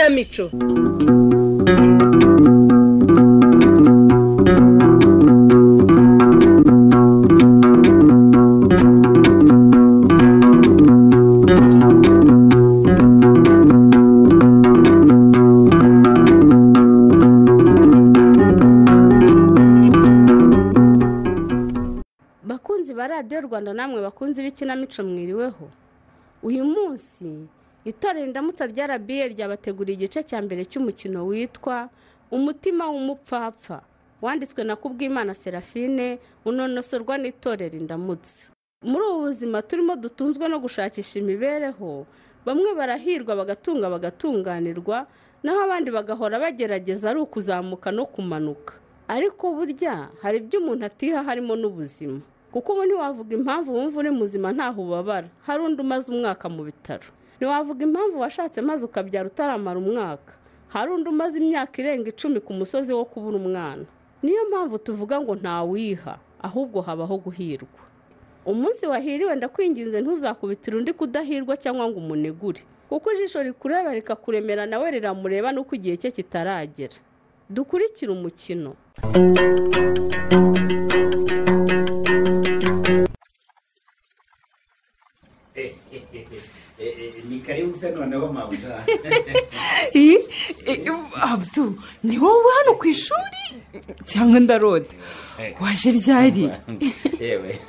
mico bakunzi ba radiyo rwanda namwe bakunzi b'ikinamico mwiriweho uyu munsi itorero indamutsa rya rba ryabateguriye igice cya mbere cy'umukino witwa umutima w'umupfapfa wanditswe na kubwimana serafine unonosorwa n'itorero indamutsa muri ubu buzima turimo dutunzwe no gushakisha imibereho bamwe barahirwa bagatunga bagatunganirwa naho abandi bagahora bagerageza ari ukuzamuka no kumanuka ariko burya hari ibyo umuntu atiha harimo n'ubuzima kuko ubu ntiwavuga impamvu wumva uri muzima ntaho ubabara hari undi umaze umwaka mu bitaro ntiwavuga impamvu washatse maze ukabyara utaramara umwaka hari undi umaze imyaka irenga icumi ku musozi wo kubura umwana niyo mpamvu tuvuga ngo ntawiha ahubwo habaho guhirwa umunsi wahiriwe ndakwinginze ntuzakubitire undi kudahirwa cyangwa ngo umunegure kuko ijisho rikureba rikakuremera nawe riramureba n'uko igihe cye kitaragera dukurikire umukino ni karibuze noneho mabuga abudu ni wowe hano ku ishuri cyangwa ndaroda waje ryari yewe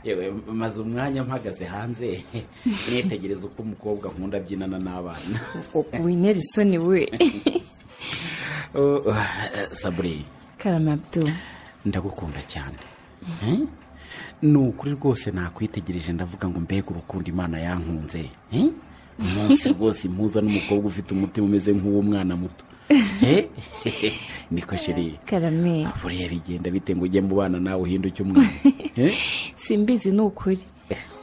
yewe maze umwanya mpagaze hanze nitegereza uko umukobwa nkunda abyinana n'abana winerisoni we Oh, saburi karama abudu ndagukunda cyane Eh? ni ukuri rwose nakwitegereje ndavuga ngo mbega urukundo imana yankunze Eh? umunsi rwose impuza n'umukobwa ufite umutima umeze nk'uwo mwana muto Eh? niko sheri karame buriya bigenda bite ngo ujye mu bana nawe uhinduke umwana Eh? simbizi ni ukuri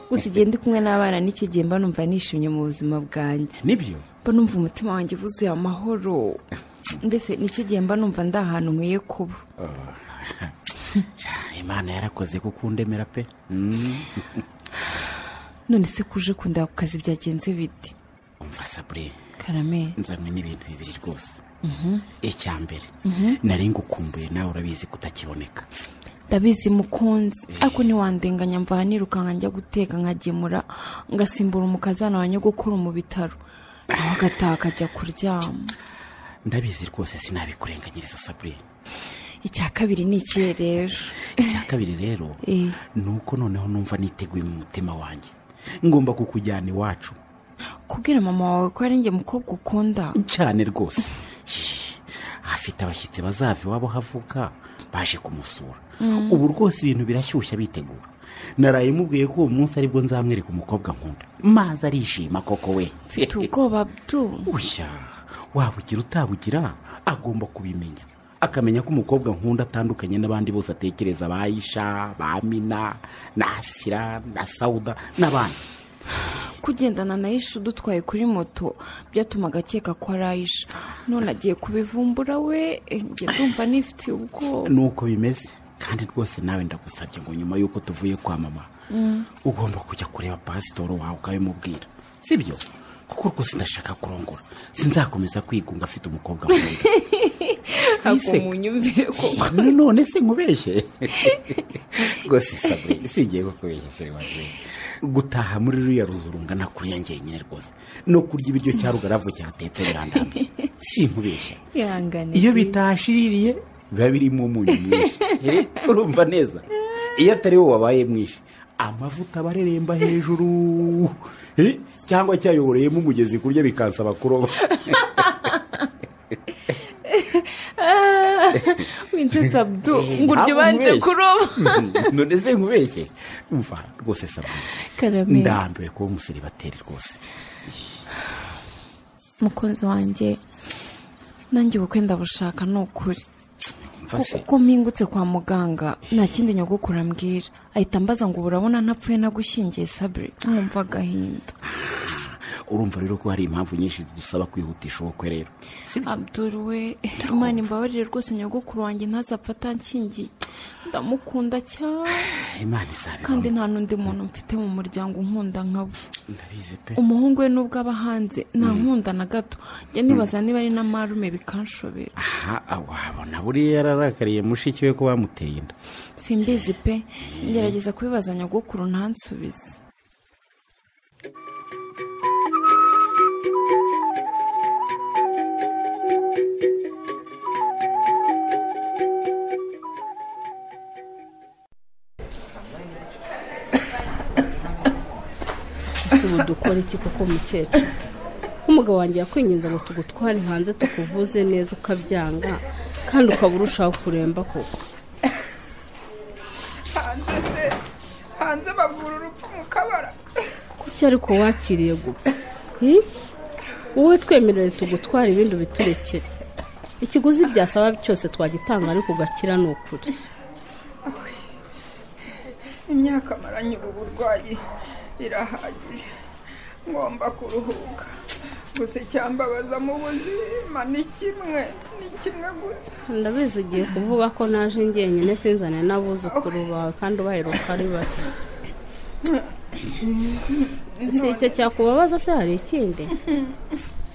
gusa igihe ndi kumwe n'abana n'icyo gihe mba numva nishimye mu buzima bwanjye nibyo mba numva umutima wanjye wuzuye amahoro mbese nicyo gihe mba numva ndi ahantu nkwiye kuba Ja, imana yarakoze kuko undemera pe Mm. none se kuje kunda ku kazi byagenze bite umva sabure karame nzanywe n'ibintu bibiri rwose icya mbere nari ngukumbuye nawe urabizi ko utakiboneka ndabizi mukunzi ariko ntiwandenganya mva nirukanka njya guteka nkagemura ngasimbura umukazana wa nyogokuru mu bitaro nawe agataha akajya kuryama ndabizi rwose sinabikurenganyiriza sabure icya kabiri ni ikihe rero icya kabiri rero Eh. ni uko noneho numva niteguye mu mutima wanjye ngomba kukujyana iwacu kubwira mama wawe ko ari njye mukobwa ukunda cyane rwose Yee. afite abashyitsi bazava iwabo havuka baje kumusura ubu rwose ibintu birashyushya bitegura naraye mubwiye ko uwo munsi aribwo nzamwereka umukobwa nkunda maze arishima koko we mfite ubwoba tu ushya wabugira utabugira agomba kubimenya akamenya ko umukobwa nkunda atandukanye n'abandi bose atekereza ba isha ba mina na asira na sawuda n'abandi kugendana na Aisha udutwaye kuri moto byatumaga akeka ko ari Aisha none agiye kubivumbura we eh, njye ndumva nifitiye ubwoba ni uko bimeze kandi rwose nawe ndagusabye ngo nyuma y'uko tuvuye kwa mama ugomba kujya kureba pasitoro wawe ukabimubwira si byo kuko rwose ndashaka kurongora sinzakomeza kwigunga afite umukobwa nkunda ntabwo munyumvire ko none se nkubeshye rwose sabure singiye kukubeshya sheri wanjye gutaha muri ruriya ruzu rungana kuriya ngenyine rwose no kurya ibiryo cya rugaravu cyatetse birandambiye si nkubeshya ihangane iyo please. bitashiririye biba birimo umunyu mwinshi Eh, urumva neza iyo atari wowe wabaye mwinshi amavuta aba areremba hejuru Eh, cyangwa cyayoboreyemo umugezi kurya bikansaba kuroba winsetsa bdu ngo uryo ubanje kuroba none se nkubeshye umva rwose sabure karame ndambiwe kuba umuseribateri rwose mukunzi wanjye nanjye ubukwe ndabushaka ni ukuri mva kuko se uko mpingutse kwa muganga nta kindi nyogokuru ambwira ahita ambaza ngo ubu urabona ntapfuye nagushyingiye sabire nkumva agahinda urumva rero ko hari impamvu nyinshi dusaba kwihutisha ubukwe rero si byo? abdul we imana imbabarire rwose nyogokuru wanjye ntazapfa atanshyingiye ndamukunda cyane imana izabibona kandi nta n'undi muntu mfite mu muryango unkunda nka we ndabizi pe umuhungu we nubwo aba hanze nta nkunda na gato njya nibaza niba ari na marume bikanshobera aha wabona buriya yararakariye mushiki we ko bamuteye inda simbizi pe ngerageza kubibaza nyogokuru ntansubize ese ubu dukora iki koko mukecuru nk'umugabo wanjye yakwinginze ngo tugutware hanze tukuvuze neza ukabyanga kandi ukaba urushaho kuremba koko hanze se hanze bavura urupfu mu kabara kuki ariko wakiriye gupfa Hmm? wowe twemerere tugutwara ibindi biturekere ikiguzi byasaba cyose twagitanga ariko ugakira ni ukuri imyaka maranye ubu burwayi irahagije ngomba kuruhuka gusa icyambabaza mu buzima ni kimwe ni kimwe gusa ndabizi ugiye kuvuga ko naje njyenyine sinzane n'abuzukuru bawe kandi ubaheruka ari bato si icyo cyakubabaza se hari ikindi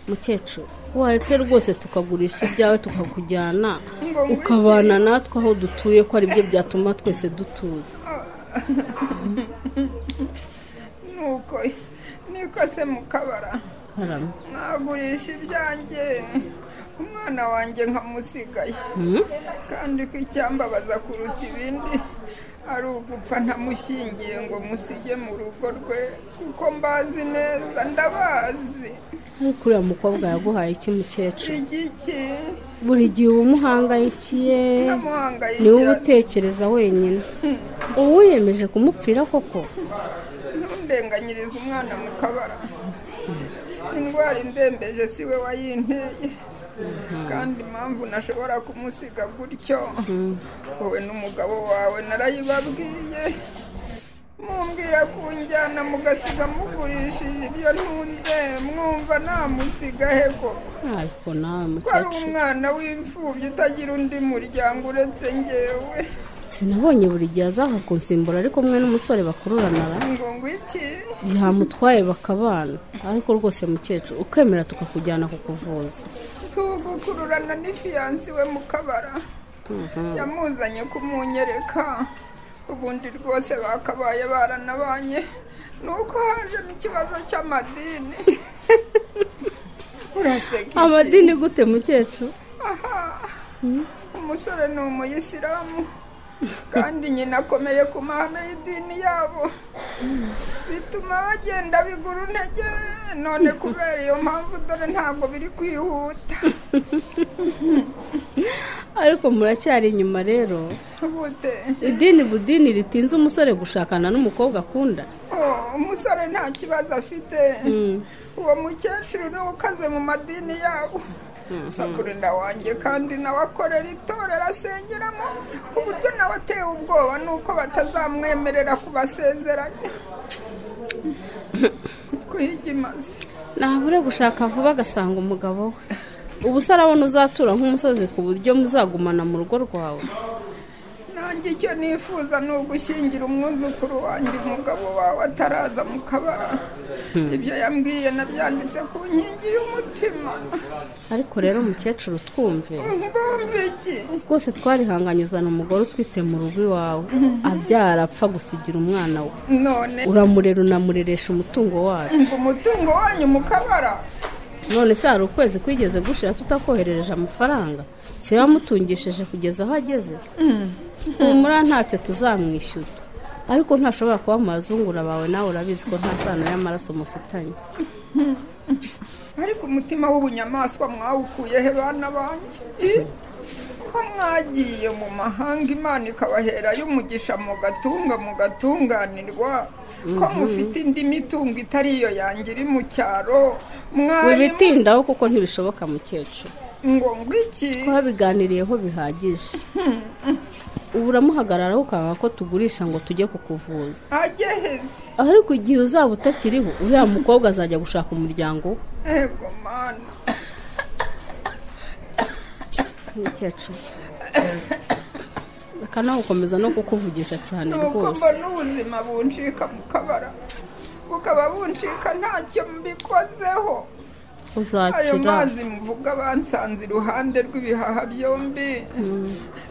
mukecuru waretse rwose tukagurisha ibyawe tukakujyana Ngo ngwiki. ukabana natwe aho dutuye ko ari byo byatuma twese dutuza nuko niko se mu kabara karame mwagurisha ibyanjye umwana wanjye nkamusigaye Hmm? kandi ko icyambabaza kuruta ibindi ari ugupfa ntamushyingiye ngo musige mu rugo rwe kuko mbazi neza ndabazi ariko uriya mukobwa yaguhaye iki mukecuru igiki buri gihe uba umuhangayikiye ni wowe ntamuhangayikira utekereza wenyine ubu wiyemeje kumupfira koko ntundenganyirize umwana mu kabara indwara indembeje si we wayinteye kandi impamvu nashobora kumusiga gutyo wowe n'umugabo wawe narayibabwiye mumbwira kunjyana mugasiga mugurishije ibyo ntunze mwumva namusiga he koko ariko nawe ko ari mukecuru umwana w'imfubyi utagira undi muryango uretse ngewe sinabonye buri gihe azaha kunsimbura ariko mwe n'umusore bakururana ra ngo ngwiki yamutwaye bakabana ariko rwose mukecuru ukemera tukakujyana kukuvuza si ugukururana n'ifiyansi we mu kabara yamuzanye kumunyereka ubundi rwose bakabaye baranabanye nuko hajemo ikibazo cy'amadini uraseka iki? amadini gute mukecuru umusore ni umuyisilamu kandi nyina akomeye ku mahame y'idini yabo bituma bagenda bigura intege none kubera iyo mpamvu dore ntabwo biri kwihuta ariko muracyari inyuma rero bute idini budini ritinze umusore gushakana n'umukobwa akunda Oh, umusore nta kibazo afite uwo mukecuru niwe ukaze mu madini yabo saburina wanjye kandi nawe akorera itorero asengeramo ku buryo nawe ateye ubwoba nuko batazamwemerera kubasezeranya kuhiga imazi ntabure gushaka vuba agasanga umugabo we ubu se arabona uzatura nk'umusozi ku buryo muzagumana mu rugo rwawe nanjye icyo nifuza ni ugushyingira umwuzukuru wanjye umugabo wawe ataraza mu kabara ibyo yambwiye nabyanditse ku nkingi y'umutima ariko rero mukecuru twumve bumva iki rwose twarihanganye uzana umugore utwite mu rugo iwawe abyara apfa gusigira umwana we none uramurera unamureresha umutungo wacu ngo umutungo wanyu mu kabara none se hari ukwezi kwigeze gushira tutakoherereje amafaranga si wamutungishije kugeza aho ageze humura ntacyo tuzamwishyuza ariko ntashobora kuba mu bazungura bawe nawe urabizi ko nta sano y'amaraso mufitanye ariko umutima w'ubunyamaswa mwawukuye he bana banjye I? ko mwagiye mu mahanga imana ikabahera y'umugisha mu gatunga mu gatunganirwa ko mufite indi mitungo itari iyo yanjye iri mu cyaro mwayimo wibitindaho kuko ntibishoboka mukecuru ngo ngwiki twabiganiriyeho bihagije ubu uramuhagararaho ukanga ko tugurisha ngo tujye kukuvuza ageheze ariko igihe uzaba utakiriho uriya mukobwa azajya gushaka umuryango we ego mana mukecuru akanagukomeza no kukuvugisha cyane nuko rwose mbona ubuzima buncika mu kabara bukaba buncika ntacyo mbikozeho ayo uzakira mazi muvuga bansanze iruhande rw'ibihaha byombi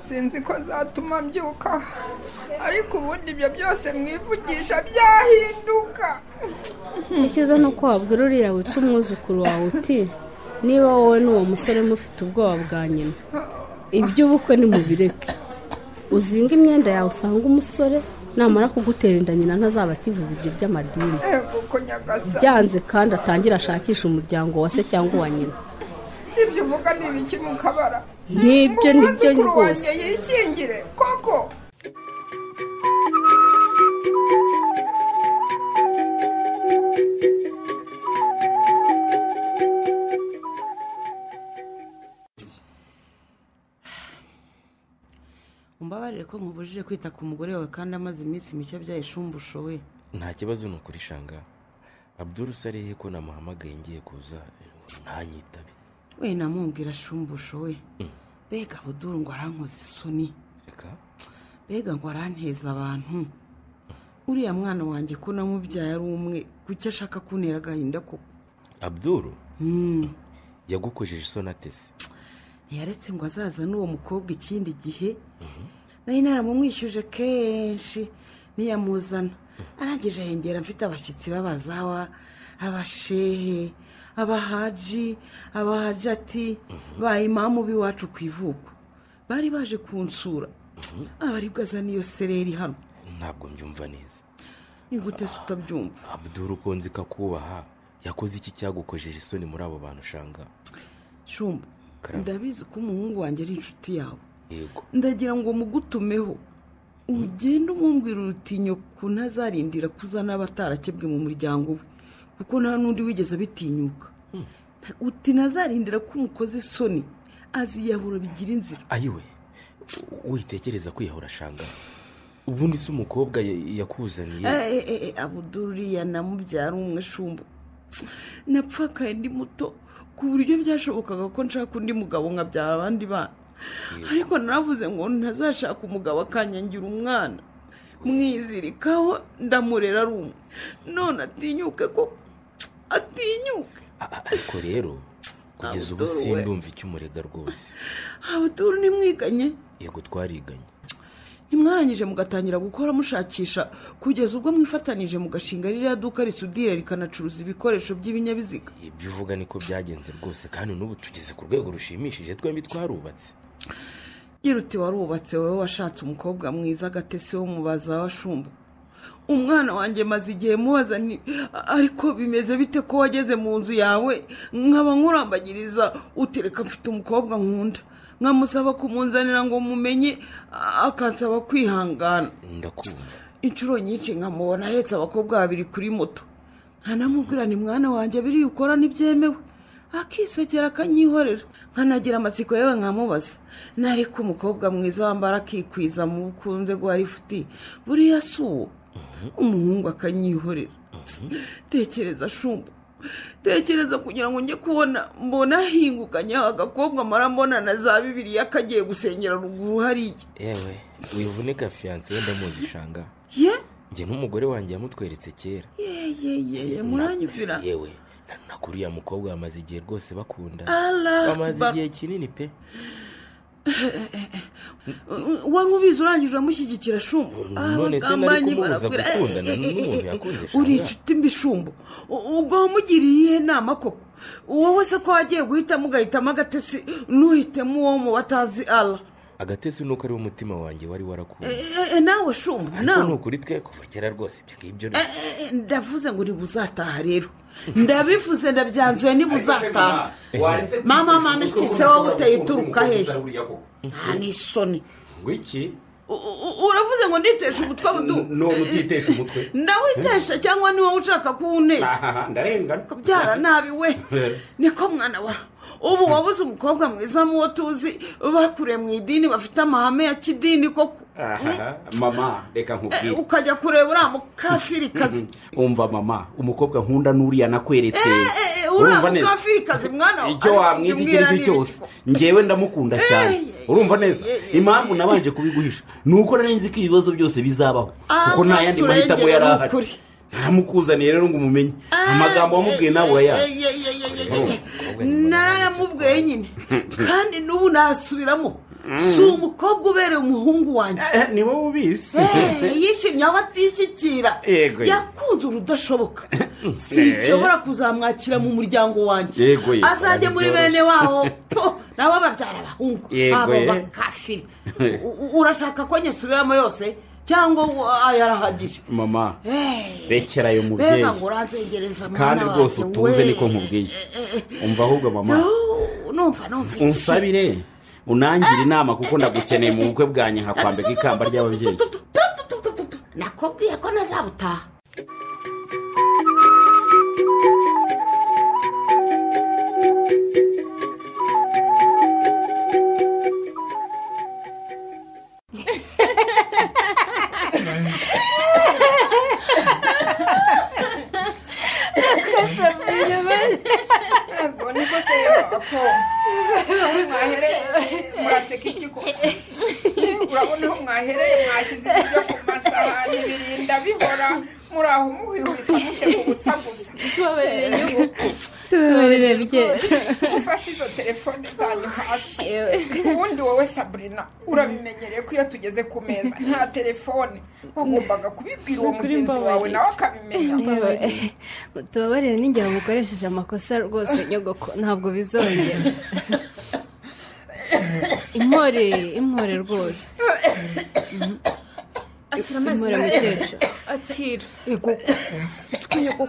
sinzi ko zatuma mbyuka ariko ubundi ibyo byose mwivugisha byahinduka icyiza ni uko wabwira uriya wica umwuzukuru wawe uti niba wowe n'uwo musore mufite ubwoba bwa nyina iby'ubukwe nimubireke uzinga imyenda yawe usanga umusore namara kugutera inda nyina ntazaba akivuza ibyo by'amadini ego ko nyagasani byanze kandi atangire ashakisha umuryango wa se cyangwa uwa nyina ibyo uvuga ni ibiki mu kabara Nk'ibyo ni byo umwuzukuru wanjye rwose yishingire koko umbabarire ko nkubujije kwita ku mugore wawe kandi amaze iminsi mike abyaye ishumbusho we nta kibazo ni ukuri shanga abduru sariye ko namuhamagaye ngiye kuza ntanyitabe we namubwira shumbusho we mbega buduru ngo arankoze isoni reka mbega ngo aranteza abantu uriya mwana wanjye ko namubyaye ari umwe kuki ashaka kuntera agahinda koko abduru Hmm. yagukojeje isoni atese ntiyaretse ngo azaza n'uwo mukobwa ikindi gihe nari naramumwishyuje kenshi ntiyamuzana arangije yengera mfite abashyitsi b'abazawa abashehe abahaji abahaji ati baye imamu b'iwacu ku ivuko bari baje kunsura abaribwo azana iyo sereri hano ntabwo mbyumva neza ni gute se utabyumva abduru ukunze ikakubaha yakoze iki cyagukojeje isoni muri abo bantu shanga shumba Karame. ndabizi ko umuhungu wanjye ari inshuti yawe yego ndagira ngo mugutumeho ugende umumbwira urutinyo ku ntazarindira ko uzana abatarakebwe mu muryango we kuko nta n'undi wigeze abitinyuka uti nazarindira ko umukoze isoni aziyahura bigira inzira ayiwe witekereza kwiyahura shanga ubundi se umukobwa ya- yakuzaniye Eh, eh, eh, abuduriya namubyara umwe shumbu napfakaye ndi muto ku buryo byashobokaga ko nshaka undi mugabo nkabyara abandi bana ariko naravuze ngo ntazashaka umugabo akanyangira umwana mwizirikaho ndamurera ari umwe none atinyuke koko atinyuke A- a- ariko rero kugeza ubu Abdul we. sindumva icyo umurega rwose abuduru nimwiganye yego twariganye ntimwarangije mugatangira gukora mushakisha kugeza ubwo mwifatanije mugashinga ririya duka risudira rikanacuruza ibikoresho by'ibinyabiziga ibyo uvuga niko byagenze rwose kandi n'ubu tugeze ku rwego rushimishije twembi twarubatse yiruti warubatse wowe washatse umukobwa mwiza agatese wo mubaza washumbu umwana wanjye maze igihe mubaza nti ariko bimeze bite ko wageze mu nzu yawe nkaba nkurambagiriza utereka mfite umukobwa nkunda nkamusaba kumunzanira ngo mumenye a- akansaba kwihangana ndakumva inshuro nyinshi nkamubona ahetse abakobwa babiri kuri moto nkanamubwira ni mwana wanjye biriya ukora ntibyemewe akisekera akanyihorera nkanagira amatsiko yewe nkamubaza nariko umukobwa mwiza wambara akikwiza mu bukunze guha rifuti buriya si uwo umuhungu akanyihorera tekereza shumbu tekereza kugira ngo njye kubona mbona ahingukanye agakobwa amara mbonana za bibiriya kagiye gusengera ruguru hariya yewe wivunike fiyanse wenda muzi ishanga ye njye n'umugore wanjye yamutweretse kera yeyeyeye muranyumvira yewe na- na kuri uriya mukobwa bamaze igihe rwose bakunda Allah bamaze Akbar. igihe kinini pe wari ubizi urangije uramushyigikira shumbu None se nari kumubuza gukundana n'umuntu yakundishije abana. uri inshuti mbi shumbu U- ubwo wamugiriye iyihe nama koko wowe se ko wagiye guhitamo ugahitamo agatesi ntuhitemo uwo mu batazi ara agatesi nuko ari wo umutima wanjye wari warakunda nawe shumbu ariko ni nawe ukuri twe kuva kera rwose ibyo ngibyo ni- Eh, eh, eh, ndavuze ngo ntibuzataha rero ndabivuze ndabyanzuye ntibuzataha mama mama iki se wowe uteye uturuka hehe nta n'isoni ngo iki U- u- uravuze ngo nditeshe umutwe abudu none utitesha umutwe ndawitesha cyangwa niwowe ushaka kuwunesha aha ndarengana kubyara nabi we niko mwana wa ubu wabuze umukobwa mwiza muwo tuzi bakuriye mu idini bafite amahame ya kidini koko Aha, mama reka Eh, nkubwire ukajya kureba uriya mukafirikazi umva mama umukobwa nkunda n'uriya nakweretse Eh, eh, uriya urumva neza mukafirikazi mwana wawe icyo wamwita icyo ari cyo cyose ngewe ndamukunda cyane Ey, urumva neza ey, ey, impamvu nabanje kubiguhisha ni uko nari nzi ko ibibazo byose bizabaho Ah, kuko nta yandi nturengere mahitamo yari ni ukuri. ahari naramukuzaniye rero ngo umumenye amagambo wamubwiye nawe urayazi narayamubwiye nyine kandi n'ubu nasubiramo si umukobwa ubereye umuhungu wanjye Eh, ni wowe ubizi Eh, yishimye aho atishyikira Yego, yego. yakunze urudashoboka sinshobora kuzamwakira mu muryango wanjye Yego, yego, azajye muri bene wabo po nabo babyara abahungu Yego, abo eh. bakafiri U- u- urashaka ko nyisubiramo yose cyangwa u- aya arahagije mama Eh, rekera ayo mubyeyi mbega ngo uranzengereza mwana kandi wanjye, rwose utunze we. niko nkubwiye umva ahubwo mama Oh, numva numva iki? unsabire unangire inama kuko ndagukeneye mu bukwe bwanjye nkakwambika ikamba ry'ababyeyi nakubwiye ko ntazabutaha ntabwo niko se yaba ko mwahereye muraseka iki ko urabona aho mwahereye mwashyize ibiryo ku masahani birinda bihora muri aho muhwihwisa museka ubusa gusa tubabarire nyungu tubabarire byejo ufashe izo telefone zanyu hasi ubundi wowe saburina urabimenyereye ko iyo tugeze ku meza nta telefone wagombaga kubibwira uwo Nukuri mugenzi wawe mbabarira. nawe akabimenya tubabarire n'igihe mukoresheje amakosa rwose nyogoko ntabwo bizongera impore impore rwose akira impore mukecuru akira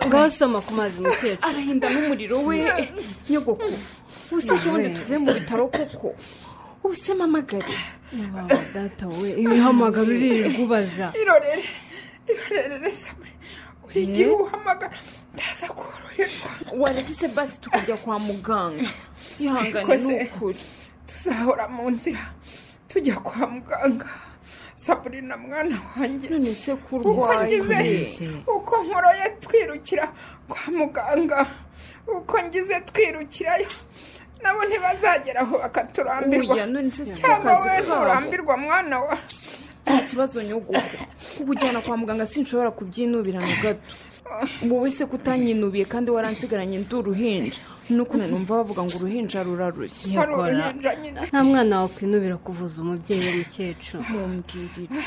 ngaho soma ku mazi mukecuru arahinda n'umuriro we nyogoko ubuse ejo bundi tuve mu bitaro koko ubuse mpamagare Wawa, data we ibihamagara uririrwa ubaza irorere irorere sabure wigira uhamagara ndaza koroherwa waretse basi tukajya kwa muganga ihangane Kose. n'ukuri tuzahora mu nzira tujya kwa muganga saburina mwana wanjye none se ko uko urwaye ngize uko nkoroye twirukira kwa muganga uko ngize twirukirayo nabo ntibazageraho bakaturambirwa Oya, none se si cyangwa akazi we kabo. nturambirwa mwana wa nta kibazo nyogoko kukujyana kwa muganga sinshobora kubyinubira na gato wowe se kutanyinubiye kandi waransigaranye ndi uruhinja n'ukuntu numva bavuga ngo uruhinja rurarushye hari Nyokora. uruhinja nyine nta mwana wakwinubira kuvuza umubyeyi w'umukecuru mumbwirire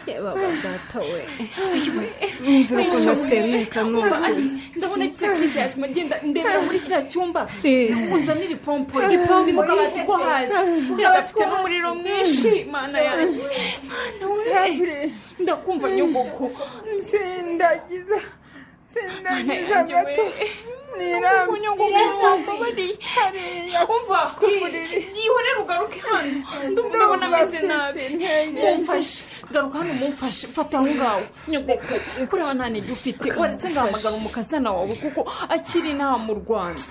yaba data we yumvira ukuntu asemuka n'ukuri ndabona agize kuri yasima agenda ndebera muri kiriya cyumba unzanira ipompo ipompo mu kabati ko hasi iragafite n'umuriro mwinshi mana yanjye mana we sabure ndakumva nyogoko sindagiza sindagiza Mana yanjye gato we. nirambye nyogokobabariye umva yihorere ugaruke hano ndumva ndabona ameze nabi mumfashe garuka hano mumfashe fata aho ngaho nyogoko kureba nta ntege ufite waretse ngahamagara umukazana wawe kuko akiri inaha mu rwanda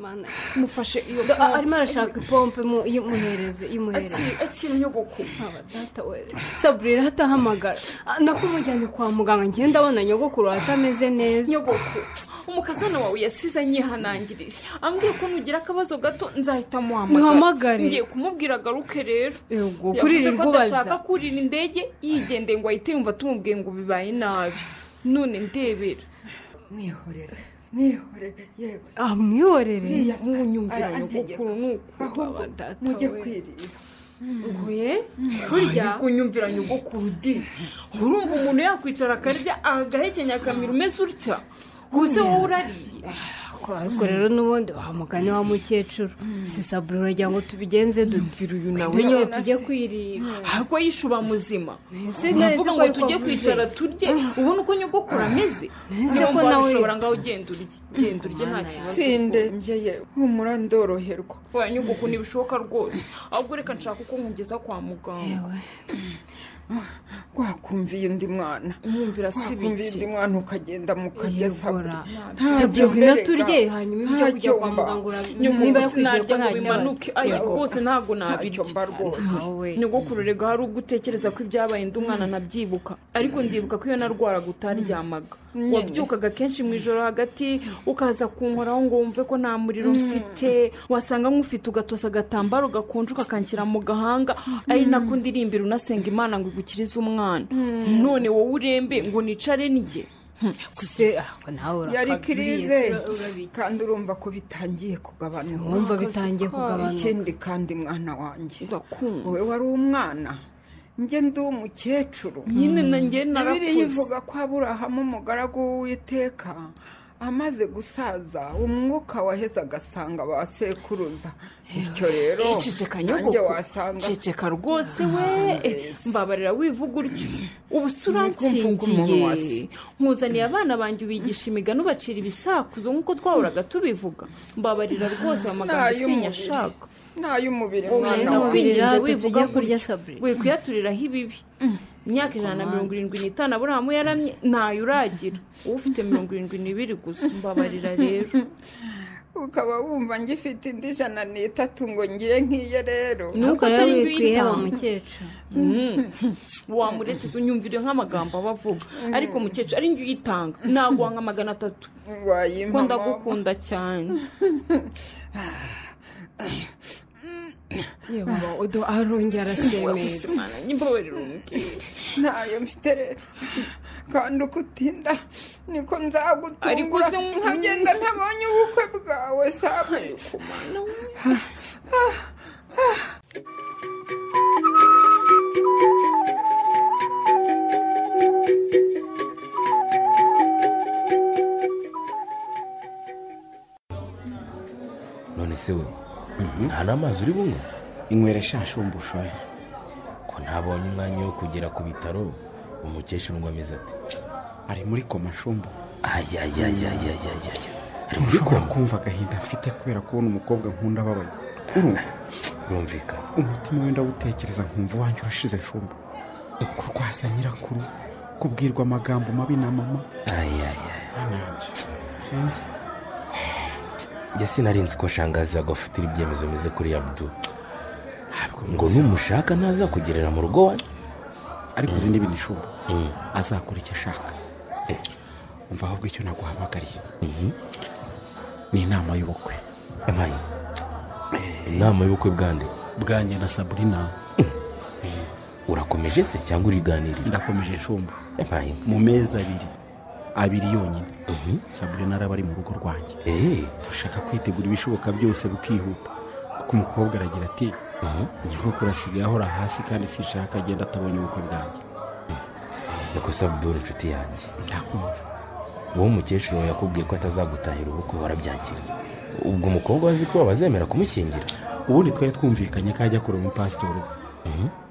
Mana. mufashe iyo Do- a- arimo arashaka ipompe mu- imuhereze imuhereze akiri akiri nyogoko Aba data we saburira atahamagara Ah, nakumujyanye kwa muganga ngiye ndabona nyogokuru atameze neza nyogoko umukazana wawe yasize anyihanangirije ambwiye ko nugira akabazo gato nzahita Muhamagare. ngiye kumubwira agaruke rero Yego, Yavuze kuririrwa ko ubaza. adashaka kurira indege yigendeye ngo ahite yumva tumubwiye ngo bibaye nabi none ndebera nihorere nihorere yewe amwihorere uriya se nkunyumvira arantegeka nyogokuru ni uku ahubwo data mujye we. kwirira nguye burya kunyumvira nyogokuru di urumva umuntu yakwicara akarya agahekenya akamira umeze utya ubuse wowe urariye ariko rero n'ubundi wa mugani wa mukecuru si saburo uragira ngo tubigenze dute mvira uyu nawe tunyewe tujye kwirira ahubwo yishuba muzima Ese nahise uvuga ko ngo ariko tujye avuze. kwicara turye ubona uko nyogokuru ameze Nahise niyo ko mpamvu nawe- ushobora ngaho ugenda urye genda urye nta kibazo sindembye yewe humura ndoroherwa waya nyogoko ntibishoboka rwose ahubwo reka nshaka uko nkugeza kwa muganga wakumviye undi mwana mwumvira si wakumviye bike undi mwana ukagenda mukajya sabure saburo ngwino turye wegeye hanyuma ibyo kujya kwa muganga urabona niba yakwizeye ko sinarya nta ngo bimanuke aya kibazo rwose ntabwo nabirya ntacyo mba rwose Wowe. nyogokuru rega hari ubwo utekereza ko ibyabaye ndi umwana nabyibuka ariko ndibuka ko iyo narwaraga utaryamaga wabyukaga kenshi mu ijoro hagati ukaza kunkoraho ngo wumve ko nta muriro mfite wasanga nk'ufite ugatosa agatambaro gakonje ukakangira mu gahanga ari nako ndirimbira unasenga imana ngo igukirize umwana none wowe urembe ngo nicare njye kuse ahubwo nawe urapfa yari kirize buriya urabika kandi urumva ko bitangiye kugabanuka mwumva bitangiye kugabanuka ikindi kandi mwana wanjye ndakumva wowe wari umwana njye ndi umukecuru nyine na njye bibiri narakuze ivuga ko aburahamu umugaragu w'uwiteka amaze gusaza umwuka waheze agasanga ba sekuruza bityo rero ceceka nanjye nyogoko wasanga ceceka rwose we Eh, mbabarira wivuga utyo ubu se urankingiye nkuzaniye abana banjye ubigisha imigani ubacira ibisakuzo nk'uko twahoraga tubivuga mbabarira rwose aya magambo isinya ashaka n'ay'umubiri mwana rero wanjye mubiri kwingenza rero wivuga tugiye kurya gutyo. saburi we kuyaturiraho ibibi imyaka ijana na mirongo irindwi n'itanu aburahamu yaramye ntayo uragira ufite mirongo irindwi n'ibiri gusa mbabarira rero ukaba wumva ngifite indi jana n'itatu ngo ngiye nk'iye rero nuko Nuko rero atari wikwiheba kuyitanga. mukecuru wamuretse unyumvire nk'amagambo aba avuga ariko mukecuru ari njye uyitanga naguha nka magana atatu kuko wayimpa mama. ndagukunda cyane yewe udo arongera arasemera mbabarira umubyeyi ntayo mfite rero kandi uko utinda niko Ariko nzagutungura se mu- nkagenda ntabonye ubukwe bwawe saburi ariko mwana we none se we nta n'amazi uri bunywe inywera shashumbusho ko ntabonye umwanya wo kugera ku bitaro umukecuru ngo ameze ati ari muri koma shumbu ayayayayayayaya ari muri ushobora koma kumva agahinda mfite kubera kubona umukobwa nkunda ababaye urumva birumvikana umutima wenda wutekereza nkumva uwanjye urashize shumbu kurwasa nyirakuru kubwirwa amagambo mabi na mama ayayaya nanjye sinzi njye sinarinzi ko shangazi agafatira ibyemezo bimeze kuri abdu ntabwo ngo ngo numushaka ntaza kugerera mu rugo wanyu ariko uzi n'ibindi shumbu Mm. azakora icyo ashaka umva ahubwo icyo naguhamagariye Mhm. ni inama y'ubukwe amaye inama y'ubukwe bwande bwanjye na saburina urakomeje se cyangwa uriganirira ndakomeje shumbu amaye mu mezi abiri abiri yonyine saburina araba ari mu rugo rwanjye eee turashaka kwitegura ibishoboka byose bikihuta kuko umukobwa aragira ati nyogokuru asigaye ahora hasi kandi sinshaka agenda atabonye ubukwe bwanjye niko sabudure inshuti yanjye ndakumva uwo mukecuru yakubwiye ko atazagutahira ubukwe warabyakira ubwo umukobwa wazi ko bazemera kumukingira ubundi twari twumvikanye ko ajya kureba umupasitori we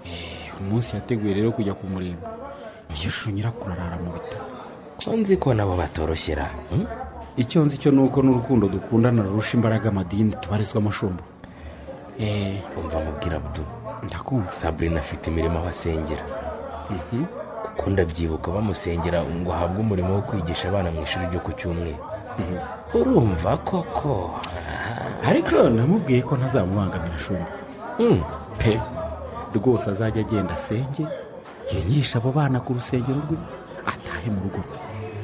Eh, umunsi yateguye rero kujya kumureba iryo shusho nyirakuru arara mu bitaro ko nzi ko nabo batoroshyera hmm? icyo nzi cyo ni uko n'urukundo dukundana rurusha imbaraga amadini tubarizwa amashumba Eh, umva mubwira abdu ndakumva saburina afite imirimo aho asengera kuko ndabyibuka bamusengera ngo ahabwe umurimo wo kwigisha abana mu ishuri ryo ku cyumweru urumva koko ariko rero namubwiye ko ntazamubangamira shumba Hmm. pe rwose azajya agenda asenge yigisha abo bana ku rusengero rwe atahe mu rugo rwe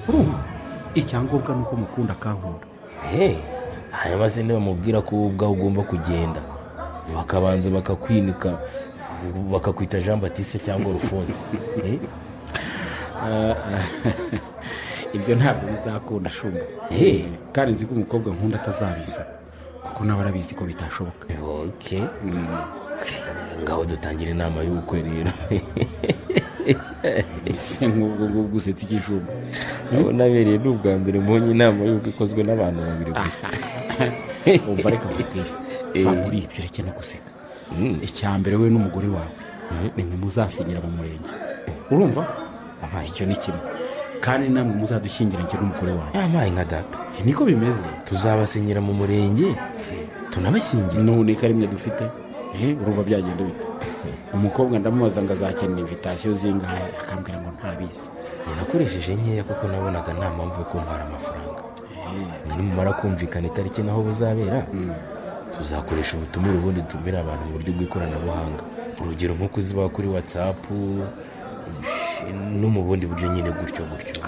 urumva icyangombwa ni uko mukunda akankunda Hey, hanyuma se ntibamubwira ko wowe ubwawe ugomba kugenda bakabanza bakakwinika bakakwita jean batiste cyangwa rufonse Eh? ibyo ntabwo bizakunda shumba Eh. kandi nzi ko umukobwa nkunda atazabiza kuko nawe arabizi ko bitashoboka ok ngaho dutangira inama y'ubukwe rero ese nk'ubwo ngubwo usetsa igijumba urabona abereye ni ubwa mbere mbonye inama y'ubukwe ikozwe n'abantu babiri gusa wumva ariko nkubwire va muri ibyo ureke no guseka icya mbere we n'umugore wawe nimwe muzasinyira mu murenge urumva Aha, icyo ni kimwe kandi namwe muzadushyingira njye n'umugore wawe yamaye nka data niko bimeze tuzabasinyira mu murenge tunabashyingira none ko ari mwe dufite Eh, urumva byagenda bite umukobwa ndamubaza ngo azakenera invitasiyo zingahe akambwira ngo ntabizi njye nakoresheje nkeya kuko nabonaga nta mpamvu yo kuntwara amafaranga Eh, nimumara kumvikana itariki n'aho buzabera tuzakoresha ubutumire ubundi dutumire abantu mu buryo bw'ikoranabuhanga urugero nko kuzibaha kuri watsapu no mu bundi buryo nyine gutyo gutyo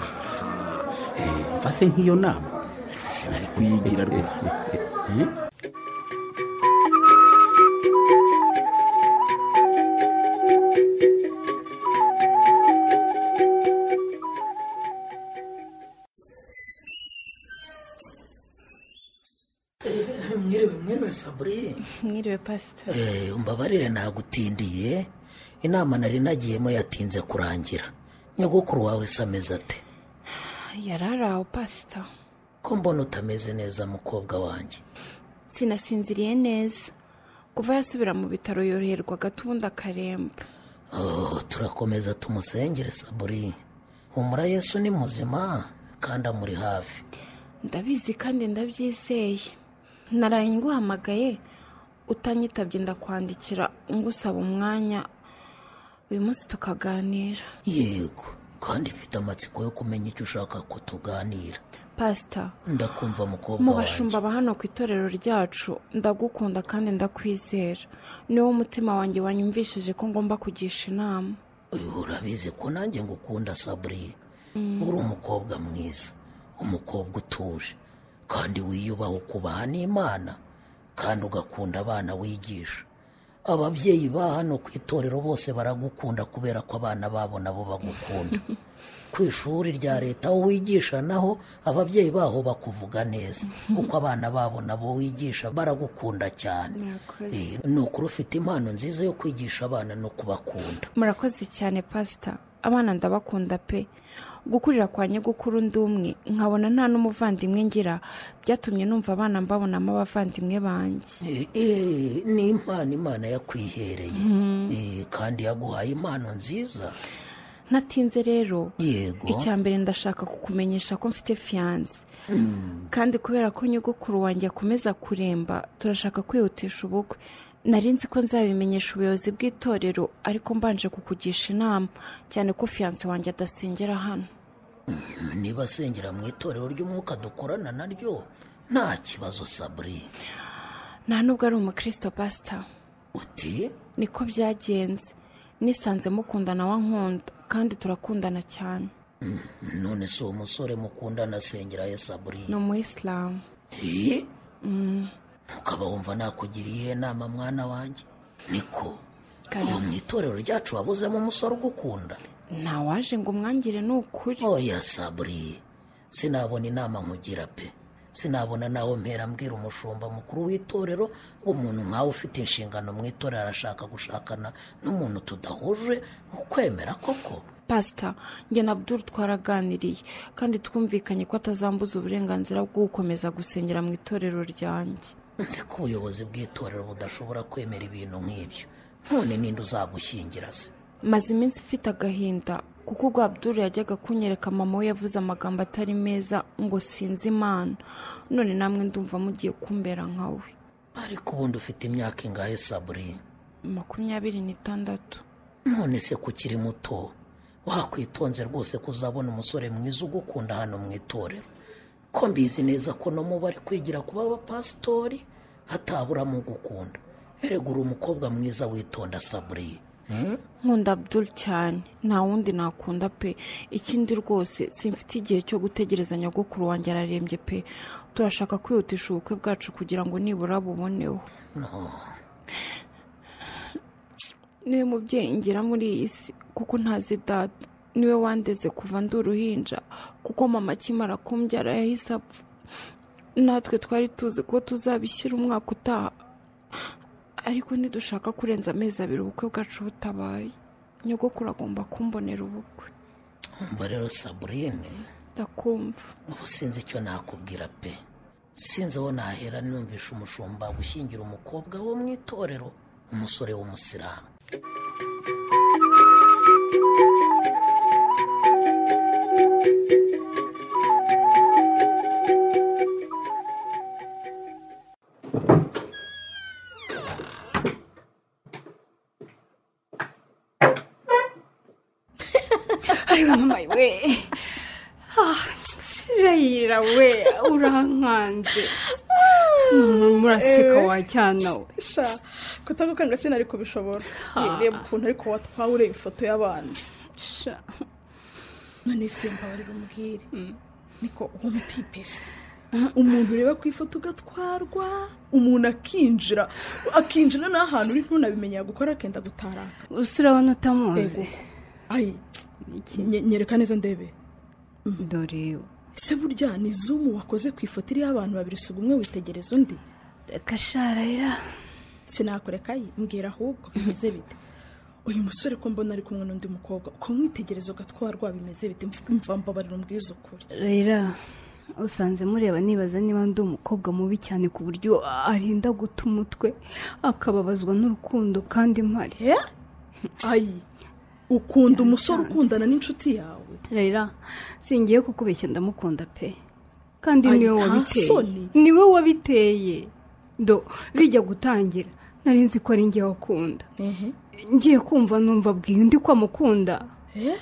mfase nk'iyo nama sinari kuyigira rwose Eh? mwiriwe mwiriwe saburi mwiriwe pasita Eh, umbabarire nagutindiye inama nari nagiyemo yatinze kurangira nyogokuru wawe se ameze ate yari ari aho pasita ko mbona utameze neza mukobwa wanjye sinasinziriye neza kuva yasubira mu bitaro yoroherwa gato ubundi akaremba oh, turakomeza tumusengere saburi humura yesu ni muzima kandi amuri hafi ndabizi kandi ndabyizeye naraye nguhamagaye utanyitabye ndakwandikira ngusaba umwanya uyu munsi tukaganira yego kandi mfite amatsiko yo kumenya icyo ushaka ko tuganira pasita ndakumva mukobwa mu wanjye bashumba ba hano ku itorero ryacu ndagukunda kandi ndakwizera niwo mutima wanjye wanyumvishije ko ngomba kugisha inama Uyu urabizi ko nanjye ngukunda saburi uri umukobwa mwiza umukobwa utuje kandi wiyubaha ukubaha n'imana kandi ugakunda abana wigisha ababyeyi ba hano ku itorero bose baragukunda kubera ko abana babo nabo bagukunda ku ishuri rya leta aho wigisha naho ababyeyi baho bakuvuga neza kuko abana babo nabo wigisha baragukunda cyane murakoze Eh, ni ukuri ufite impano nziza yo kwigisha abana no kubakunda murakoze cyane pasita abana ndabakunda pe gukurira kwa nyogokuru undi umwe nkabona nta n'umuvandimwe ngira byatumye numva abana mbabonamo abavandimwe banjye Eh, eh, ni impano imana yakwihereye Eh, kandi yaguhaye impano nziza ntatinze rero yego icya mbere ndashaka kukumenyesha ko mfite fiyanse kandi kubera ko nyogokuru wanjye akomeza kuremba turashaka kwihutisha ubukwe nari nzi ko nzabimenyesha ubuyobozi bw'itorero ariko mbanje kukugisha inama cyane ko fiyanse wanjye adasengera hano niba asengera mu itorero ry'umwuka dukorana naryo nta kibazo saburi nta nubwo ari umukristo pasita uti niko byagenze nisanze mukundana wa nkunda kandi turakundana cyane none si umusore mukundana asengera ye saburi ni umuyisilamu Eh? ukaba wumva nakugiriye inama mwana wanjye niko ubu mu itorero ryacu wabuzemo umusore ugukunda ntawaje ngo umwangire ni ukuri oya saburi sinabona inama nkugira pe sinabona nawe mpera mbwira umushumba mukuru w'itorero ngo umuntu nkawe ufite inshingano mu itorero arashaka gushakana n'umuntu tudahuje ukwemera koko pasita njye na Abdul twaraganiriye kandi twumvikanye ko atazambuza uburenganzira bwo gukomeza gusengera mu itorero ryanjye nzi ko ubuyobozi bw'itorero budashobora kwemera ibintu nk'ibyo none ninde uzagushyingira se maze iminsi mfite agahinda kuko ubwo Abdul yajyaga kunyereka mama we yavuze amagambo atari meza ngo sinzi imana none namwe ndumva mugiye kumbera nka we ariko ubundi ufite imyaka ingahe saburi makumyabiri n'itandatu none se ko ukiri muto wakwitonze rwose ko uzabona umusore mwiza ugukunda hano mu itorero ko mbizi neza ko no mu bari kwigira kuba abapasitori hataburamo ugukunda erega uri umukobwa mwiza witonda saburiye nkunda Abdul cyane nta wundi nakunda pe ikindi rwose simfite igihe cyo gutegereza nyogokuru wanjye ararembye pe turashaka kwihutisha ubukwe bwacu kugira ngo nibura buboneho niwe mubyeyi ngira muri iyi si kuko ntazi data niwe wandeze kuva ndi uruhinja kuko mama akimara kumbyara yahise apfa natwe twari tuzi ko tuzabishyira umwaka utaha ariko ntidushaka kurenza amezi abiri ubukwe bwacu butabaye nyogokuru agomba kumbonera ubukwe umva rero saburine ndakumva ubu sinzi icyo nakubwira pe sinzi aho nahera numvisha umushumba gushyingira umukobwa wo mu itorero umusore w'umusilamu ariwe mama we shirayira we urankanze muraseka Ewe. wa cyana we sha kutagukanga sinari kubishobora reba ukuntu ariko watwawe ureba ifoto y'abana sha none simba warira umubwire niko uwo mutipese umuntu ureba ku ifoto ugatwarwa umuntu akinjira akinjira n'ahantu uri ntunabimenye yagukora akenda gutaraka gusa urabona utamuzi Ego. ayi nye- nyereka neza ndebe dore iwe ese burya ni zumu wakoze ku ifoto iriho abantu babiri si umwe witegereza undi gasharayira sinakureka ye mbwira ahubwo bimeze bite uyu musore ko mbona ari kumwe n'undi mukobwa kumwitegereza ugatwarwa bimeze bite mva mbabarira umbwize ukuri rera usanze mureba nibaza niba ndi umukobwa mubi cyane ku buryo arinda guta umutwe akababazwa n'urukundo kandi mpari ayi ukunda umusore ukundana n'inshuti yawe rera singiye kukubeshya ndamukunda pe kandi Ari niwe nta wabiteye soni. niwe wabiteye do bijya gutangira nari nzi ko ari njye wakunda ehe ngiye kumva numva abwiye undi ko amukunda Eh?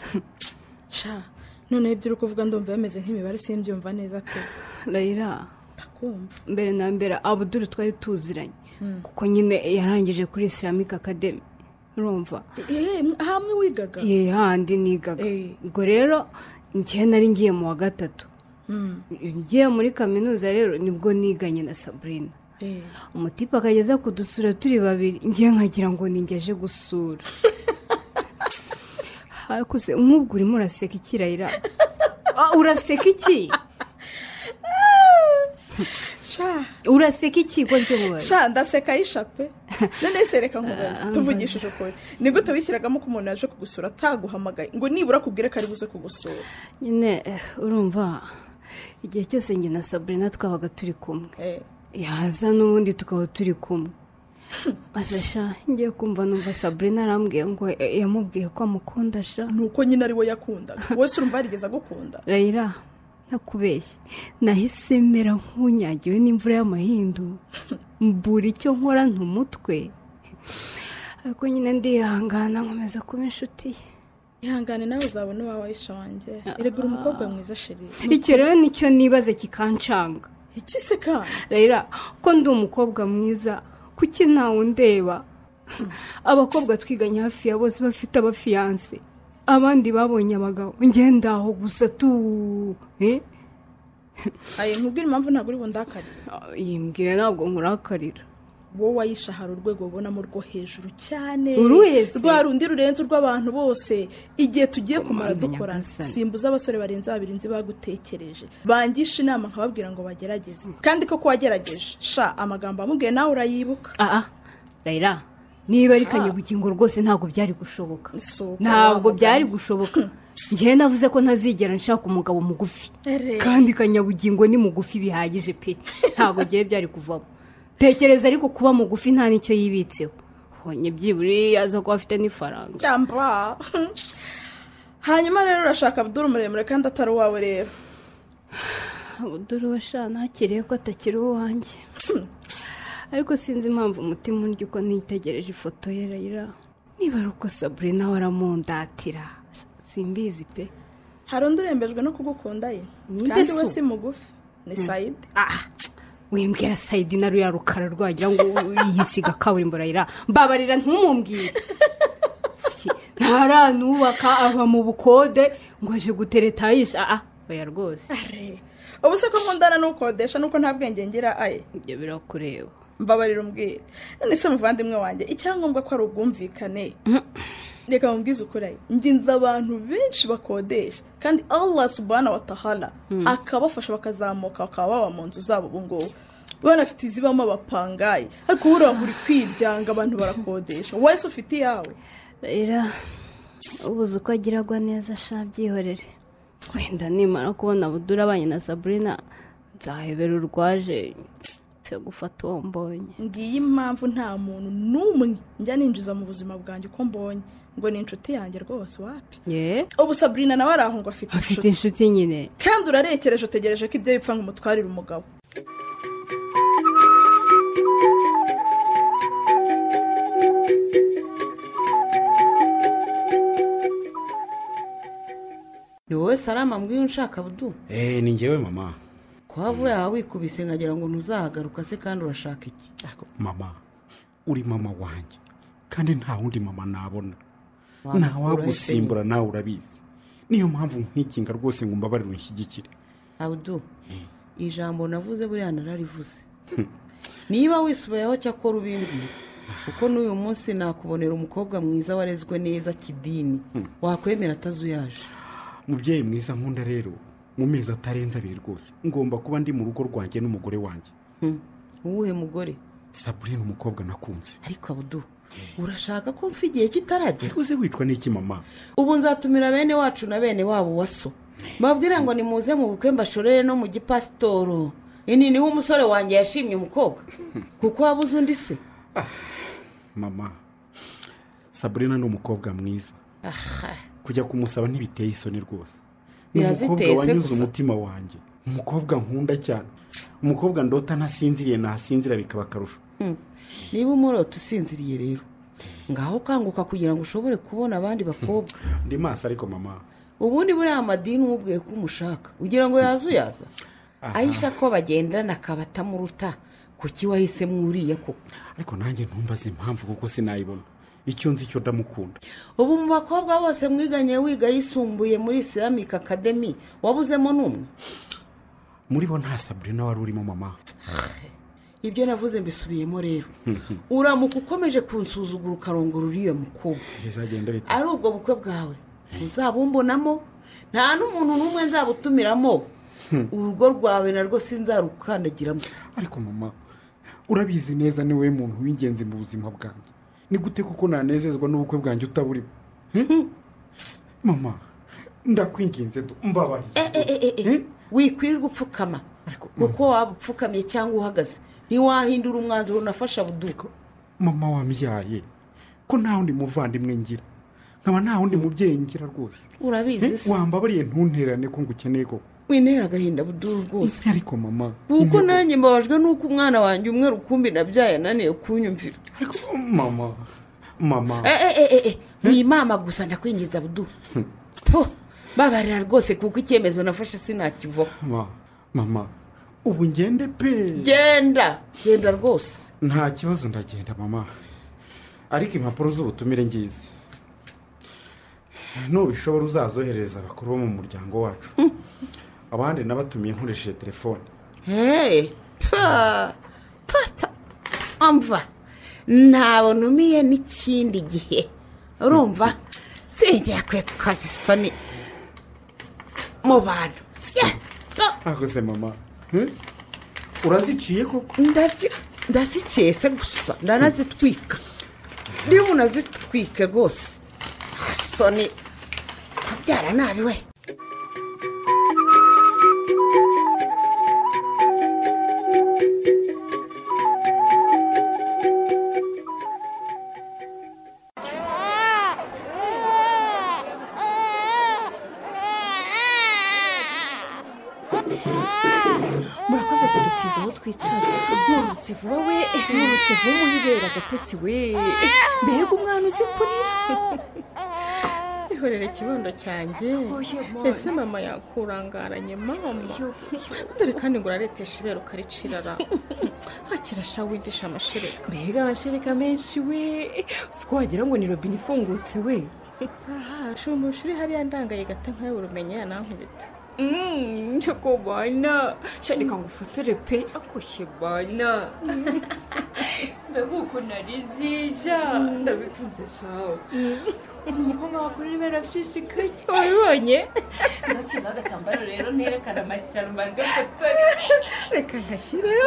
sha noneho ibyo uri kuvuga ndumva bameze nk'imibare simbyumva neza pe rera ndakumva mbere na mbere abuduru twari tuziranye Mm. kuko nyine yarangije kuri islamic academy urumva Eh, hamwe wigaga ye handi nigaga Eh. ubwo rero njye nari ngiye mu wa gatatu Mm. ngiye muri kaminuza rero nibwo niganye na sabrina Eh. umutipe akageza kudusura turi babiri ngiye nkagira ngo ninjye aje gusura hakuze nk'ubwo urimo uraseka ikirayira Ah, uraseka iki sha uraseka iki ko ry'umubare sha ndaseka yishape none sereka nkubaza tuvugishije ukuri ni gute wishyiragamo ko umuntu yaje kugusura ataguhamagaye ngo nibura akubwire ko ari buze kugusura nyine eh, urumva igihe cyose njye na sabrina twabaga turi kumwe Eh. yaza n'ubundi tukaba turi kumwe asasha ngiye kumva numva sabrina arambwiye ngo eh, yamubwiye ko amukunda sha ni uko nyine ari we yakundaga wese urumva yarigeze agukunda rayira ntakubeshye nahise mera nk'unyagiwe n'imvura y'amahindu mbura icyo nkora ntumutwe ariko nyine ndihangana nkomeza kuba inshuti ye ihangane nawe uzabona uwawe ayisha wanjye erega uri umukobwa mwiza sheri icyo rero nicyo nibaze kikancanga iki se kandi rayira ko ndi umukobwa mwiza kuki ntawe undeba abakobwa twiganye hafi ya bose bafite abafiyanse abandi babonye abagabo ngenda aho gusa tu eh? ayi nkubwire impamvu ntabwo uri bundakare yimbwira ntabwo nkurakarira wowe ayisha hari urwego ubonamo rwo hejuru cyane Uruzi. rwa rundi rurenze urw'abantu bose igihe tugiye kumara Komanda dukorana Nyagasani. simbuza abasore barenze babiri nzi bagutekereje bangisha inama nkababwira ngo bagerageze kandi koko wagerageje sha amagambo amubwiye nawe urayibuka aha rayira niba ari Ah. kanyabugingo rwose ntabwo byari gushoboka Isuka, ntabwo wa byari mugani. gushoboka njyewe navuze ko ntazigera nshaka umugabo mugufi Ere. kandi kanyabugingo ni mugufi bihagije pe ntabwo ngewe byari kuvamo tekereza ariko kuba mugufi nta n'icyo yibitseho honye byibura yaza kuba afite n'ifaranga cyamba hanyuma rero urashaka abdul muremure kandi atari uwawe rero dore uwo sha nakiriye ko atakiri uwanjye ariko sinzi impamvu umutima undya uko nitegereje ifoto ye rayira niba ari uko saburina we aramundatira simbizi pe hari undi urembejwe no kugukunda ye Ninde kandi we se si mugufi ni sayidi wimbwira sayidi na ruya rukara rwagira ngo yisiga kaburimbo rayira mbabarira ntumumbwire Si, ntaranubaka aba mu bukode ngo aje guteretayisha aha oya rwose ubu se ko nkundana n'ukodesha nuko nta bwenge ngira aye ibyo birakureba mbabarira umbwire none se muvandimwe wanjye icyangombwa ko ari ubwumvikane reka mubwize ukuri aye njye nzi abantu benshi bakodesha kandi allah subhana wa tahala akabafasha bakazamuka bakaba baba mu nzu zabo ubu ngubu banafite izibamo abapangayi ariko uriya uri kwiryanga abantu barakodesha wese ufite iyawe rera ubuze uko agiragwa neza sha byihorere wenda nimara kubona budura abanye na saburina nzahebera urwaje mfe gufata uwo mbonye ngiyi impamvu nta muntu n'umwe njya ninjiza mu buzima bwanjye uko mbonye ngo ni inshuti yanjye rwose wapi ye ubu saburina nawe ari aho ngo afite afite inshuti inshuti nyine kandi urarekereje utegereje ko ibyo bipfa ngo umutwarire umugabo ni wowe sarama mbwiyo unshaka budu eee ni ngewe mama kwa vuba yawe wikubise nkagira ngo ntuzahagaruka se kandi urashaka iki mama uri mama wanjye kandi nta wundi mama nabona Wamukura nta wagusimbura nawe urabizi niyo mpamvu nkwikinga rwose ngo mbabarire unshyigikire abudu ijambo navuze buriya nararivuze niba wisubiyeho cyakora ubimbi kuko n'uyu munsi nakubonera umukobwa mwiza warezwe neza kidini wakwemera atazuyaje mubyeyi mwiza nkunda rero mu mezi atarenze abiri rwose ngomba kuba ndi mu rugo rwanjye n'umugore wanjye uwuhe mugore saburine umukobwa nakunze ariko abudu urashaka ko mfa igihe kitaragera uze wicwa n'iki mama ubu nzatumira bene wacu na bene wabo waso mbabwire ngo nimuze mu bukwe mbashorere no mu gipasitoro ini niho umusore wanjye yashimye umukobwa kuko wabuze undi se mama saburina ni umukobwa mwiza aha kujya kumusaba ntibiteye isoni rwose Ni Biraziteye umukobwa se wanyuze gusa. umutima wanjye umukobwa nkunda cyane umukobwa ndota ntasinziriye nasinzira bikaba akarusho Hmm. niba umurota usinziriye rero ngaho ukanguka kugira ngo ushobore kubona abandi bakobwa ndi maso ariko mama ubundi buriya madini umubwiye ko umushaka ugira ngo yazuyaza ayisha ko bagendana akaba atamuruta kuki wahisemo uriya koko ariko nanjye ntumbaze impamvu kuko sinayibona icyo nzi cyo ndamukunda ubu mu bakobwa bose mwiganye wiga yisumbuye muri islamic academy wabuzemo n'umwe muri bo nta saburina wari urimo mama ibyo navuze mbisubiyemo rero uramuka ukomeje kunsuzugura ukarongora uriya mukobwa bizagenda bita ari ubwo bukwe bwawe uzabumbonamo nta n'umuntu n'umwe nzabutumiramo urugo rwawe narwo sinzarukandagiramo ariko mama urabizi neza ni wowe muntu w'ingenzi mu buzima bwanjye ni gute kuko nanezezwa n'ubukwe bwanjye utaburimo Hmm? mama ndakwinginze du mbabarira wikwirirwa upfukama kuko waba upfukamye cyangwa uhagaze ntiwahindura umwanzuro unafashe abuduko mama wambyaye ko nta wundi muvandimwe ngira nkaba nta wundi mubyeyi ngira rwose urabizi Eh, se wambabariye ntuntererane ko ngukeneye koko wintera agahinda buduru rwose ariko mama kuko nanjye mbabajwe n'uko umwana wanjye umwe rukumbi nabyaye ananiye kunyumvira mama mama wimama gusa ndakwinjiza budu Po, babarira rwose kuko icyemezo nafashe sinakivaho Ma- mama ubu ngende pe genda genda rwose nta kibazo ndagenda mama ariko impapuro z'ubutumire ngizi nubishobora uzazohereza abakuru bo mu muryango wacu abandi nabatumiye nkoresheje telefone hey pa pata amva ntawe numiye n'ikindi gihe urumva sinjye yakwiye kukaza isoni mu bantu Sya. Ah, akoze mama Eh? uraziciye koko ndazi ndaziciye se gusa ndanazitwika niba unazitwike rwose asoni kabyara nabi we murakoze kudutiza aho twicara nturutse vuba we nturutse vuba wibera agatesi we mbega umwana uzi kurira ihorere ikibondo cyanjye ese mama yakurangaranye mama dore kandi ngo uraretesha ibera ukaricirara hakira sha windisha amashereka mbega amashereka menshi we uzi ko wagira ngo ni robine ifungutse we aha shumbusha uri hariya ndangaye gata nkawe urumenye yanankubita bana shandika ngo ufotore pe akoshye bana mbega ukuntu ari zija ndabikunze shawe ukuntu umukobwa wakurira ibera ashishikaye wabibonye ndakinga agatambaro rero nerekana amashyano mbanze fotore reka nkashyireho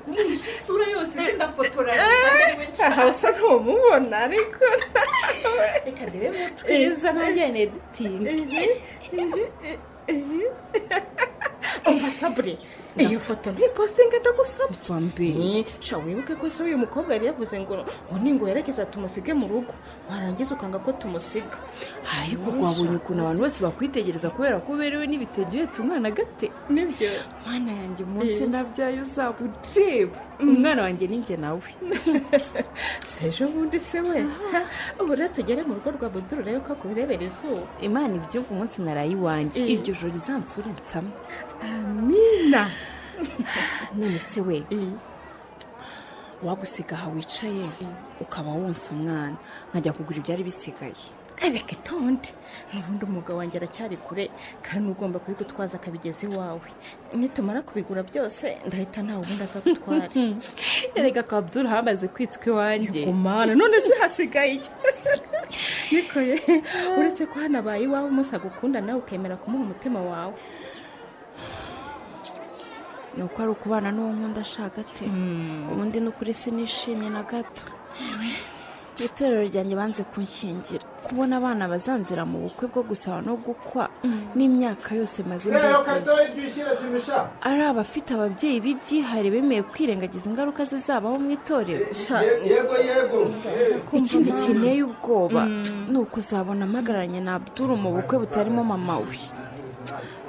kumwisha isura yose sindafotora aha usa ntumubona ariko reka ndebe twiza nanjye ni editingi umva sabure iyo foto ntipositinge ndagusabye mbi sha wibuke ko se uyu mukobwa yari yavuze ngo ngo ninguherekeza tumusige mu rugo warangiza ukanga ko tumusiga ariko rwabonye ukuntu abantu bose bakwitegereza kubera ko uberewe n'ibitenge uhetse umwana gate nibyo mwana yanjye umunsi nabyaye uzaba ureba umwana wanjye ni njye nawe sejo bundi se we ubu rero tugere mu rugo rwa buduru urebe ko akurebera izuba imana ibyumva umunsi naraye iwanjye iryo joro rizansure nsama amina none se we wagusiga aha wicaye ukaba wonsa umwana nkajya kugura ibyari bisigaye reka itonde n'ubundi umugabo wanjye aracyari kure kandi ugomba kubigutwaza akabigeza iwawe nitumara kubigura byose ndahita ntawe ubundi aza gutwara erega kabduru hamaze kwitwa iwanjye umwana none se hasigaye iki niko ye uretse ko hanabaye iwawe umunsi agukunda nawe ukemera kumuha umutima wawe ni uko ari ukubana n'uwo nkunda ashaka ate ubundi ni ukuri sinishimye na gato mu itorero ryanjye banze kunshingira kubona abana bazanzira mu bukwe bwo gusaba no gukwa n'imyaka yose maze mbegeje ari abafite ababyeyi b'ibyihare bemeye kwirengagiza ingaruka zizabaho mu itorero yego yego ikindi kineye ubwoba ni ukuzabona amagaranye na abduru mu bukwe butarimo mama we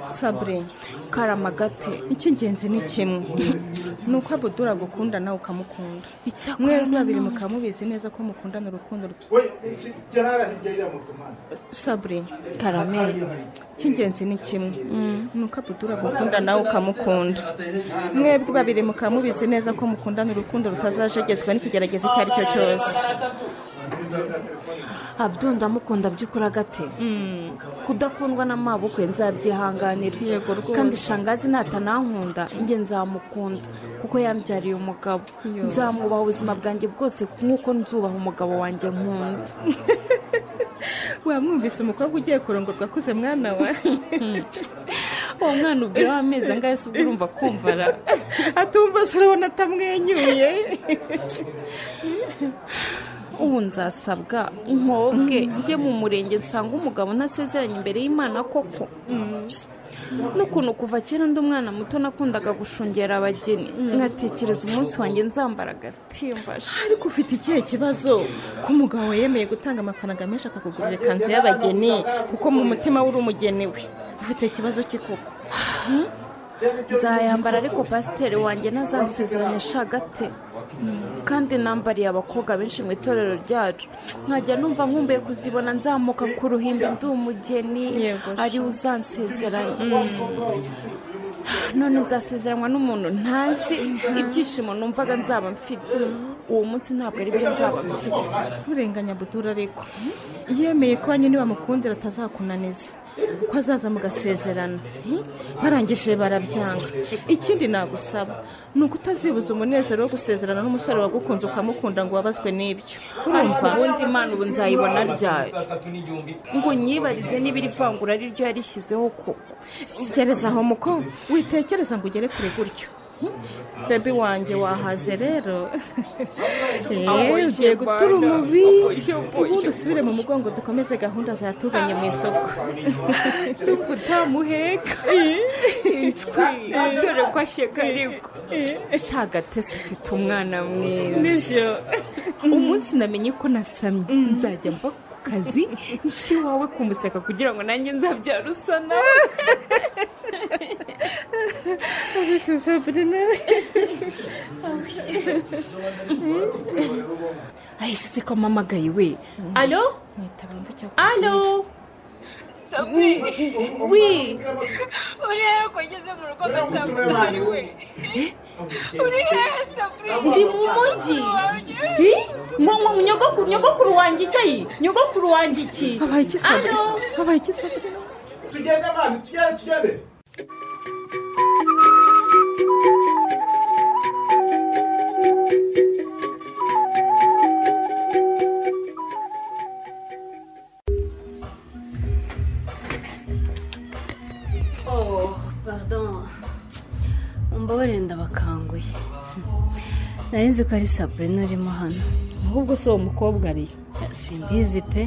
sabure karamagate icy'ingenzi ni kimwe ni uko abudura agukunda nawe ukamukunda icyakora mwe babiri mukaba mubizi neza ko mukundana urukundo rw- sabure Karame. icy'ingenzi ni kimwe ni uko abudura agukunda nawe ukamukunda mwebwe babiri mukaba mubizi neza ko mukundana urukundo rutazajegezwa n'ikigeragezo icyo ari cyo cyose abdu ndamukunda by'ukuri agate kudakundwa na mabukwe nzabyihanganira kandi shangazi natanankunda njye nzamukunda kuko yambyariye umugabo nzamwubaha ubuzima bwanjye bwose nk'uko nzubaha umugabo wanjye nkunda wamwumvise umukobwa ugiye kurongorwa akuze mwana wa uwo mwana ubwiraho amezi angahe se ubwo urumva kumvara atumva se urabona atamwenyuye ubu nzasabwa nkobwe njye mu murenge nsanga umugabo ntasezeranye imbere y'imana koko n'ukuntu kuva kera undi umwana muto nakundaga gushungera abageni nkatekereza umunsi wanjye nzambara agatimbaje ariko ufite ikihe kibazo ko umugabo we yemeye gutanga amafaranga menshi akakugurira ikanzu y'abageni kuko mu mutima we uri umugeni we ufite ikibazo ki koko nzayambara ariko pasiteri wanjye ntazansezeranye ashagate kandi nambariye abakobwa benshi mu itorero ryacu nkajya numva nkumbuye kuzibona nzamuka ku ruhimbi ndi umugeni Yego, sha. ari we uzansezeranya none nzasezeranwa n'umuntu ntazi ibyishimo numvaga nzaba mfite uwo munsi ntabwo ari byo nzaba mfite nturenganya budura ariko yemeye ko nyine wamukundira atazakunaniza ko azaza mugasezerana hi? barangije barabyanga ikindi nagusaba ni uko utazibuza umunezero wo gusezerana n'umusore wagukunze ukamukunda ngo wabazwe n'ibyo urumva ubundi imana ubu nzayibona ryari ngo nyibarize nyibarize niba iri vangura ari ryo yarishyizeho koko gereza aho muko witekereza ngo ugere kure gutyo bebi wanjye wahaze rero Ahoy, Eh, ugiye shebana. gutura umubi Ahoy, sheboy, ubundi usubire mu mugongo dukomeze gahunda zatuzanye mu isoko ndumva utamuheka inswi dore ko asheka ariko shagatese ufite umwana mwiza nibyo umunsi namenye ko nasamye nzajya mva ku kazi nshi wawe kumuseka kugira ngo nanjye nzabyara usa nawe ayisha se ko amamagaye we alo alo wi urihe ko ugeze mu rugo agasanga utari we urihe sabure ndi mu mujyi mwa nyogokuru nyogokuru wanjye icyayi nyogokuru wanjye iki habaye iki sabure habaye iki sabure tugende mani tugende tugende oh pardon umbabarira ndabakanguye nari nzi ko ari saburina urimo hano ahubwo si uwo mukobwa ariye simbizi pe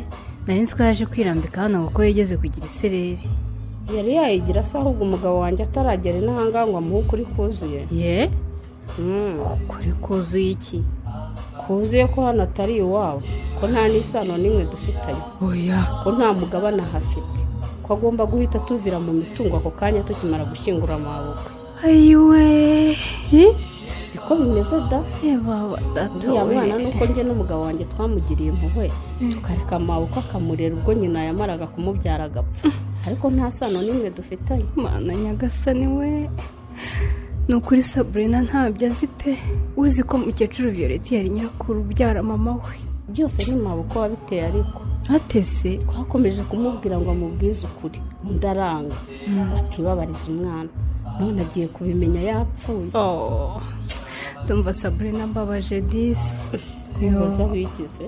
nari nzi ko yaje kwirambika hano kuko yigeze kugira isereri yari yayigira se ahubwo umugabo wanjye ataragera inahangaha ngo amuhe ukuri kuzuye ye ukuri kuzuye iki kuzuye ko hano atari iwabo ko nta n'isano n'imwe dufitanye oya ko nta mugabane ahafite ko agomba guhita tuvira mu mitungo ako kanya tukimara gushyingura amabukwe ayiwe niko bimeze da baba data uriya we mwana nuko njye n'umugabo wanjye twamugiriye impuhwe tukareka amaboko akamurera ubwo nyina yamaraga kumubyara agapfa ariko nta sano n'imwe dufitanye mana nyagasani we ni ukuri saburina ntabyo azi pe uzi ko mukecuru viyoreti yari nyirakuru ubyara mama we byose ni maboko wabiteye ariko atese twakomeje kumubwira ngo amubwize ukuri undi aranga batibabariza umwana none agiye kubimenya yapfuye ndumva saburina mbabaje disi kwibaza wigize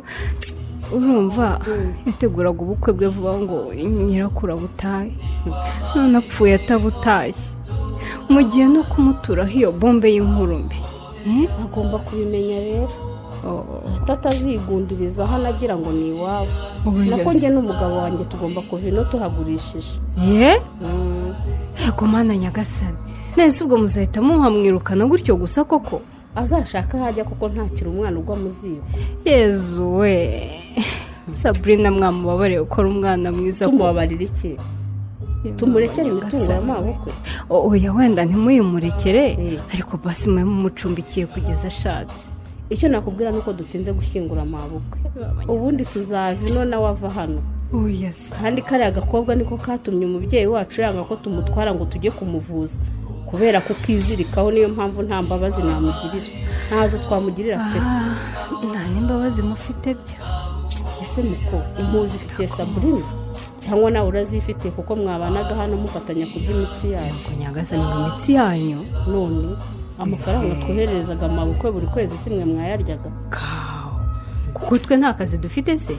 urumva yateguraga ubukwe bwe vuba ngo nyirakuru abutahe none apfuye atabutaye mu gihe no kumuturaho iyo bombe y'inkuru mbi agomba kubimenya rero hato atazigundiriza hano agira ngo ni iwabo Oh, nako yes. njye n'umugabo wanjye tugomba kuva ino tuhagurishije ye yego mana nyagasani nahise ubwo muzahita muhamwirukana gutyo gusa koko azashaka aho ajya kuko ntakiri umwana ugwa mu zibo yezu we saburina mwamubabarire gukora umwana mwiza tumubabarira iki tumurekere imitungo y'amabukwe oya wenda ntimuyimurekere ariko basi mwe mumucumbikiye kugeza ashatse icyo nakubwira ni uko dutinze gushyingura amabukwe ubundi tuzava ino nawe ava hano oya se kandi kariya gakobwa niko katumye umubyeyi wacu yanga ko tumutwara ngo tujye kumuvuza kubera ko ukizirikaho niyo mpamvu nta mbabazi namugirira ntazo twamugirira pe nta n'imbabazi mufite byo ese muko impuzu ifitiye saburina cyangwa nawe urazifitiye kuko mwabanaga hano mufatanya kurya imitsi yacu nyagasani ngo imitsi yanyu none amafaranga twohererezaga amabukwe buri kwezi si mwe mwayaryaga kuko twe nta kazi dufite se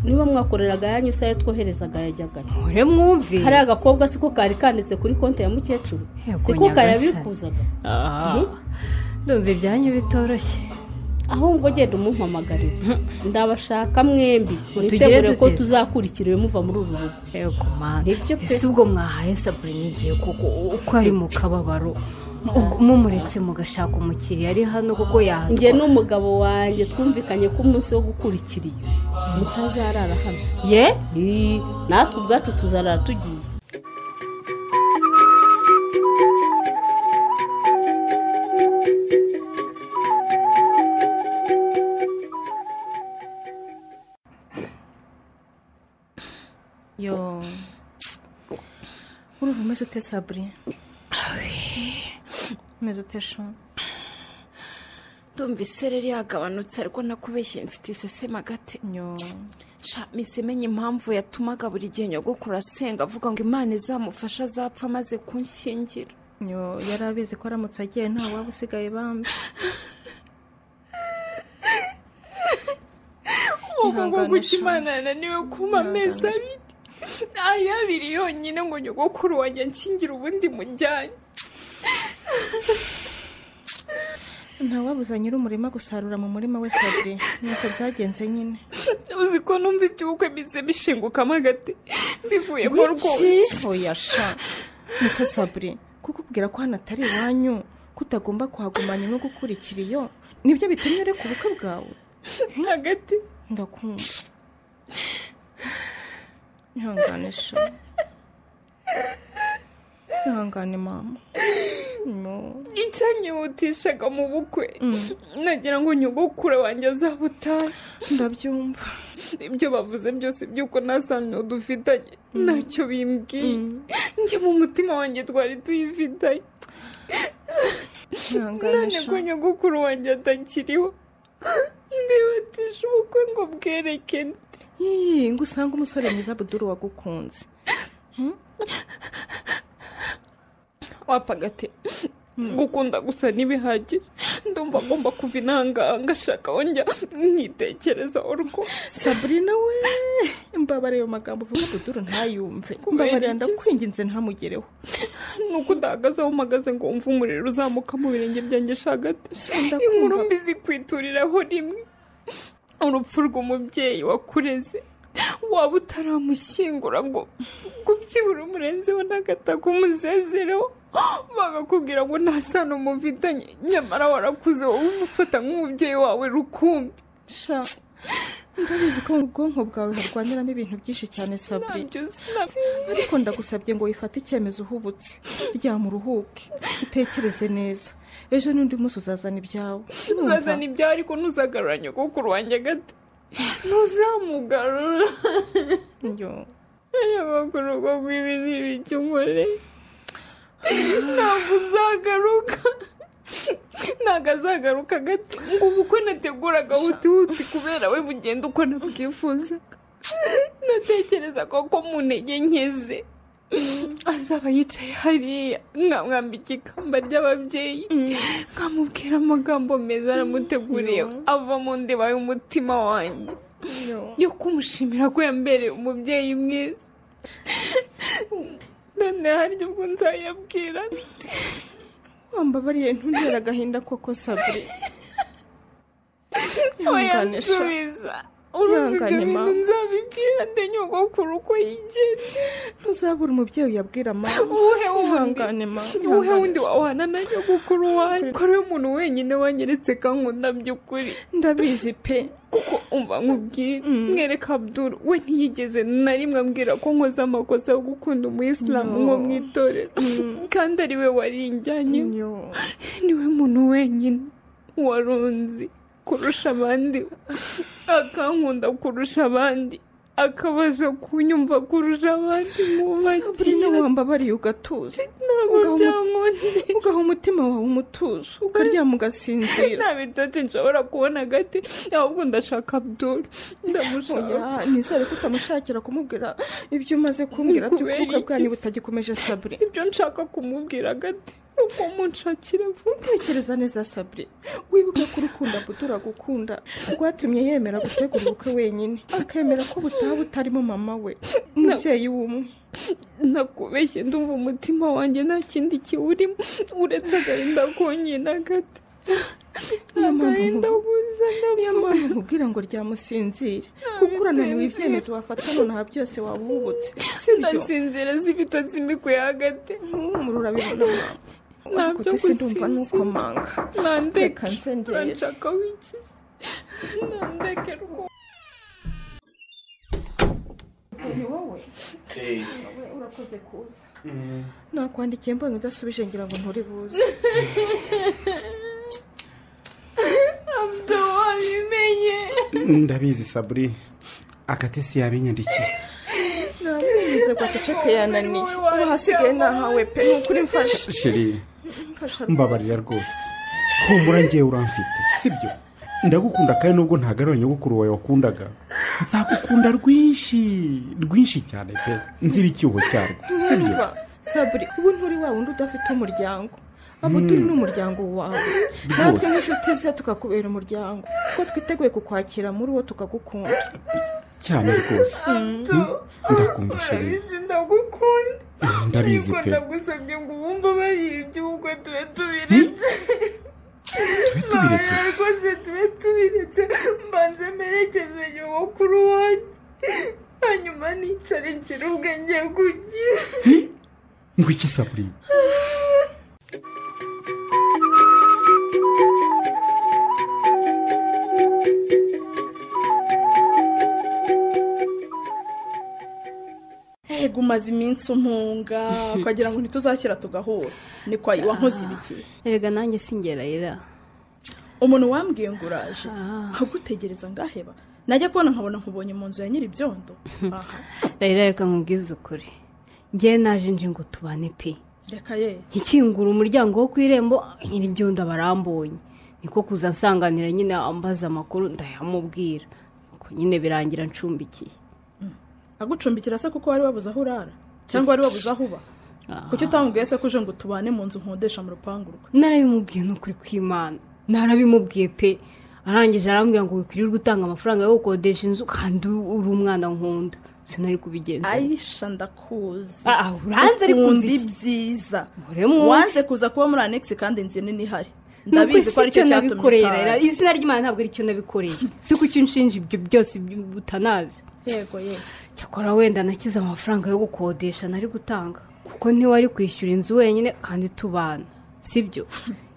niba mwakoreraga yanyu se ayo twoherezaga yajyaga ure mwumve kariya gakobwa siko kari kanditse kuri konti ya mukecuru Yego, siko nyagasani. kayabikuzaga Ah, Mhm. ndumva ibyanyu bitoroshye ahubwo genda umumpamagarire ndabashaka mwembi tugire mwitegure ko dute? tuzakurikira ibimuva muri uru rugo yego mana nibyo pe ese ubwo mwahaye saburina igihe kuko uko ari mu kababaro Ubwo mumuretse mugashaka umukiriya ari hano kuko njye yahatwa n'umugabo wanjye twumvikanye ko umunsi wo gukurikira iyo mutazarara hano ye Ii, natwe ubwacu tuzarara tugiye yo urumva umeze ute saburi umeze ute sho ndumva isereri yagabanutse ariko nakubeshye mfite iseseme agati sha misemenya impamvu yatumaga buri gihe nyogokuru asenga avuga ngo imana izamufasha azapfa amaze kunshyingira yo yari abizi ko aramutse agiye nta waba usigaye bambi ubu ngubu Ihangane sha. imana yananiwe kumpa amezi abiri aya abiri yonyine ngo nyogokuru wanjye nkingira ubundi mujyanye ntawabuza nyir'umurima gusarura mu murima we saburi nuko byagenze nyine uzi ko numva iby'ubukwe bize bishingukamo hagati bivuyemo rwose wiki oyasha niko saburi kuko kubwira ko hano atari iwanyu ko utagomba kuhagumanya no gukurikira iyo nibyo bitumye ureka ubukwe bwawe hagati ndakumva ihangane sha ihangane mama No. icyanyihutishaga mu bukwe nagira ngo nyogokure wanjye azabutahe ndabyumva ibyo bavuze byose by'uko nta sano dufitanye ntacyo bimbwiye njye mu mutima wanjye twari tuyifitanye none ihangane ko sha nyogokuru wanjye atakiriho ndihutisha ubukwe ngo bwerekene Ii, ngo usange umusore mwiza buduru wagukunze wapagate gukunda gusa ntibihagije ndumva agomba kuva inangaha ngashaka wongera nkitekerezaho rwose saburina we imbabare ayo magambo uvuga buduru ntayumve Kubera imbabare iki se? ndakwinginze ntamugereho ni uko udahagaze aho umagaze ngo wumve umuriro uzamuka mu birenge byanjye shagati ndakumva. inkuru mbi zikwituriraho rimwe urupfu rw'umubyeyi wakureze waba utaramushyingura ngo ngo byibura umurenzeho n'agataka umuzezereho bagakubwira ngo nta sano mufitanye nyamara warakuze wowe umufata nk'umubyeyi wawe rukumbi ndabizi ko mu bwonko bwawe harwaniramo ibintu byinshi cyane sabri ariko ndagusabye ngo wifate icyemezo uhubutse ryama uruhuke utekereze neza ejo n'undi munsi uzazana ibyawe uzazana ibyawe ariko ntuzagarura nyogokuru wanjye gato ntuzamugarura nyogokuru ubwo ngwibi ni ibiki umore ntabwo uzagaruka ntabwo azagaruka gato ngo ubu uko nateguraga hutihuti kubera we bugenda uko nabwifuzaga natekereza ko ko mu ntege nkeze azaba yicaye hariya nkamwambika ikamba ry'ababyeyi nkamubwira amagambo meza aramuteguriye ava mu ndeba y'umutima wanjye yo kumushimira ko yambereye umubyeyi mwiza noneho harya ubwo nzayabwira wambabariye ntuntera agahinda koko sabri we Ihangane sha. yansubiza urumva ibyo Ihangane, ma. bintu nzabibwira nde nyogokuru uko yigenda ntuzabura umubyeyi uyabwira ma uwuhe wundi Ihangane, ma. uwuhe wundi wahana na nyogokuru wanjye ko ari we muntu wenyine wanyeretse kankunda by'ukuri ndabizi pe kuko umva nkubwire mwereka abduru we ntiyigeze na rimwe ambwira ko nkoze amakosa yo gukunda umuyisilamu nko mu itorero kandi ari we warinjyanye niwe muntu wenyine warunzi kurusha abandi akankunda kurusha abandi akabasha kunyumva kurusha abandi mu sabrina bakira wambabariye ugatuza ntabwo Ugaha umu- byankundi ugaha umutima wawe umutuzo ukaryama ugasinzira nta bitotsi nshobora kubona agati ahubwo ndashaka abduru ndamushaka Oya, nizere ko utamushakira kumubwira ibyo umaze kumbwira Kubera by'ukuruka iki bwanyu se? butagikomeje sabure ibyo nshaka kumubwira agati uko munshakira vuba tekereza neza sabure wibuke ko urukundo butura gukunda rwatumye yemera gutegura ubukwe wenyine akemera ko butaha butarimo mama we umubyeyi w'umwe nakubeshye ndumva umutima wanjye nta kindi kiwurimo uretse agahinda konyine agati niyo mpamvu agahinda nkubu- kuzana niyo mpamvu nkubwira ngo ryamusinzire kuko urananiwe ibyemezo wafata nonaha byose waba uhubutse si byo ndasinzira z'ibitotsi imikuye hagati murura bibona ariko byo se ndumva gusinzira. nuko manga nandeka Reka nsengere. uranshaka wikize nandeke rwose ni wowe wowe urakoze kuza nakwandikiye mbonye udasubije ngira ngo nturi buze abdo wabimenye ndabizi saburi agati si yabinyandikiye ntabwo kwaceceke yananiye ubu hasigaye nahawe pe ni ukuri mfashe sheri mfasha mbabarira rwose kumbura ngewe uramfite sibyo ndagukunda kandi nubwo ntagarura nyogokuru wawe wakundaga nzagukunda rwinshi rwinshi cyane pe nzira icyuho cyarwo sibyo Urumva, saburi ubu nturi wa wundi udafite umuryango abo turi Mm. ni umuryango wawe Rwose. natwe nk'inshuti ze tukakubera umuryango kuko twiteguye kukwakira muri wo tukagukunda cyane rwose abdo ndakumva sheri urabizi ndagukunda ndabizi pe ndagusabye ngo ubumve bari iby'ubukwe tube tubiretse tube tubiretse Ntawe rwose tube tubiretse mbanze mperekeze nyogokuru wanjye hanyuma nicare ngira ubwenge kugira ngo iki saburi Ego umaze iminsi umpunga ukagira ngo ntituzakira tugahura ni kwa wankoze ibiki erega nanjye singerayira umuntu wambwiye ngo uraje agutegereza ngaheba najya kubona nkabona nkubonye mu nzu ya nyir'ibyondo aha rayira reka nkubwize ukuri ngewe naje nje ngo tubane pe reka ye nkikingura umuryango wo ku irembo nyir'ibyondo barambonye niko kuza nsanganira nyine ambaza amakuru ndayamubwira Nuko nyine birangira ncumbikiye agucumbikira se kuko wari wabuze aho urara cyangwa wari wabuze aho uba kuki utamubwiye se ko uje ngo tubane mu nzu nkodesha mu rupangu rwe narabimubwiye ni ukuri kw'imana narabimubwiye pe arangije arambwira ngo wikwirirwa utanga amafaranga yo gukodesha inzu kandi uri umwana nkunda sinari kubigenza ayisha ndakuzi Ah, ah, uranze ariko Ukunda nzi iki? ibyiza mwumve. wanze kuza kuba muri anegisi kandi inzu nini ihari nuko ndabizi ko isi aricyo icyo cyatumye nabikorera utaza izina ry'imana ntabwo aricyo nabikorera si uko icyo unshinja ibyo byose iby- utanazi yego yego cyakora wenda nakize amafaranga yo gukodesha nari gutanga kuko ntiwe ari kwishyura inzu wenyine kandi tubana sibyo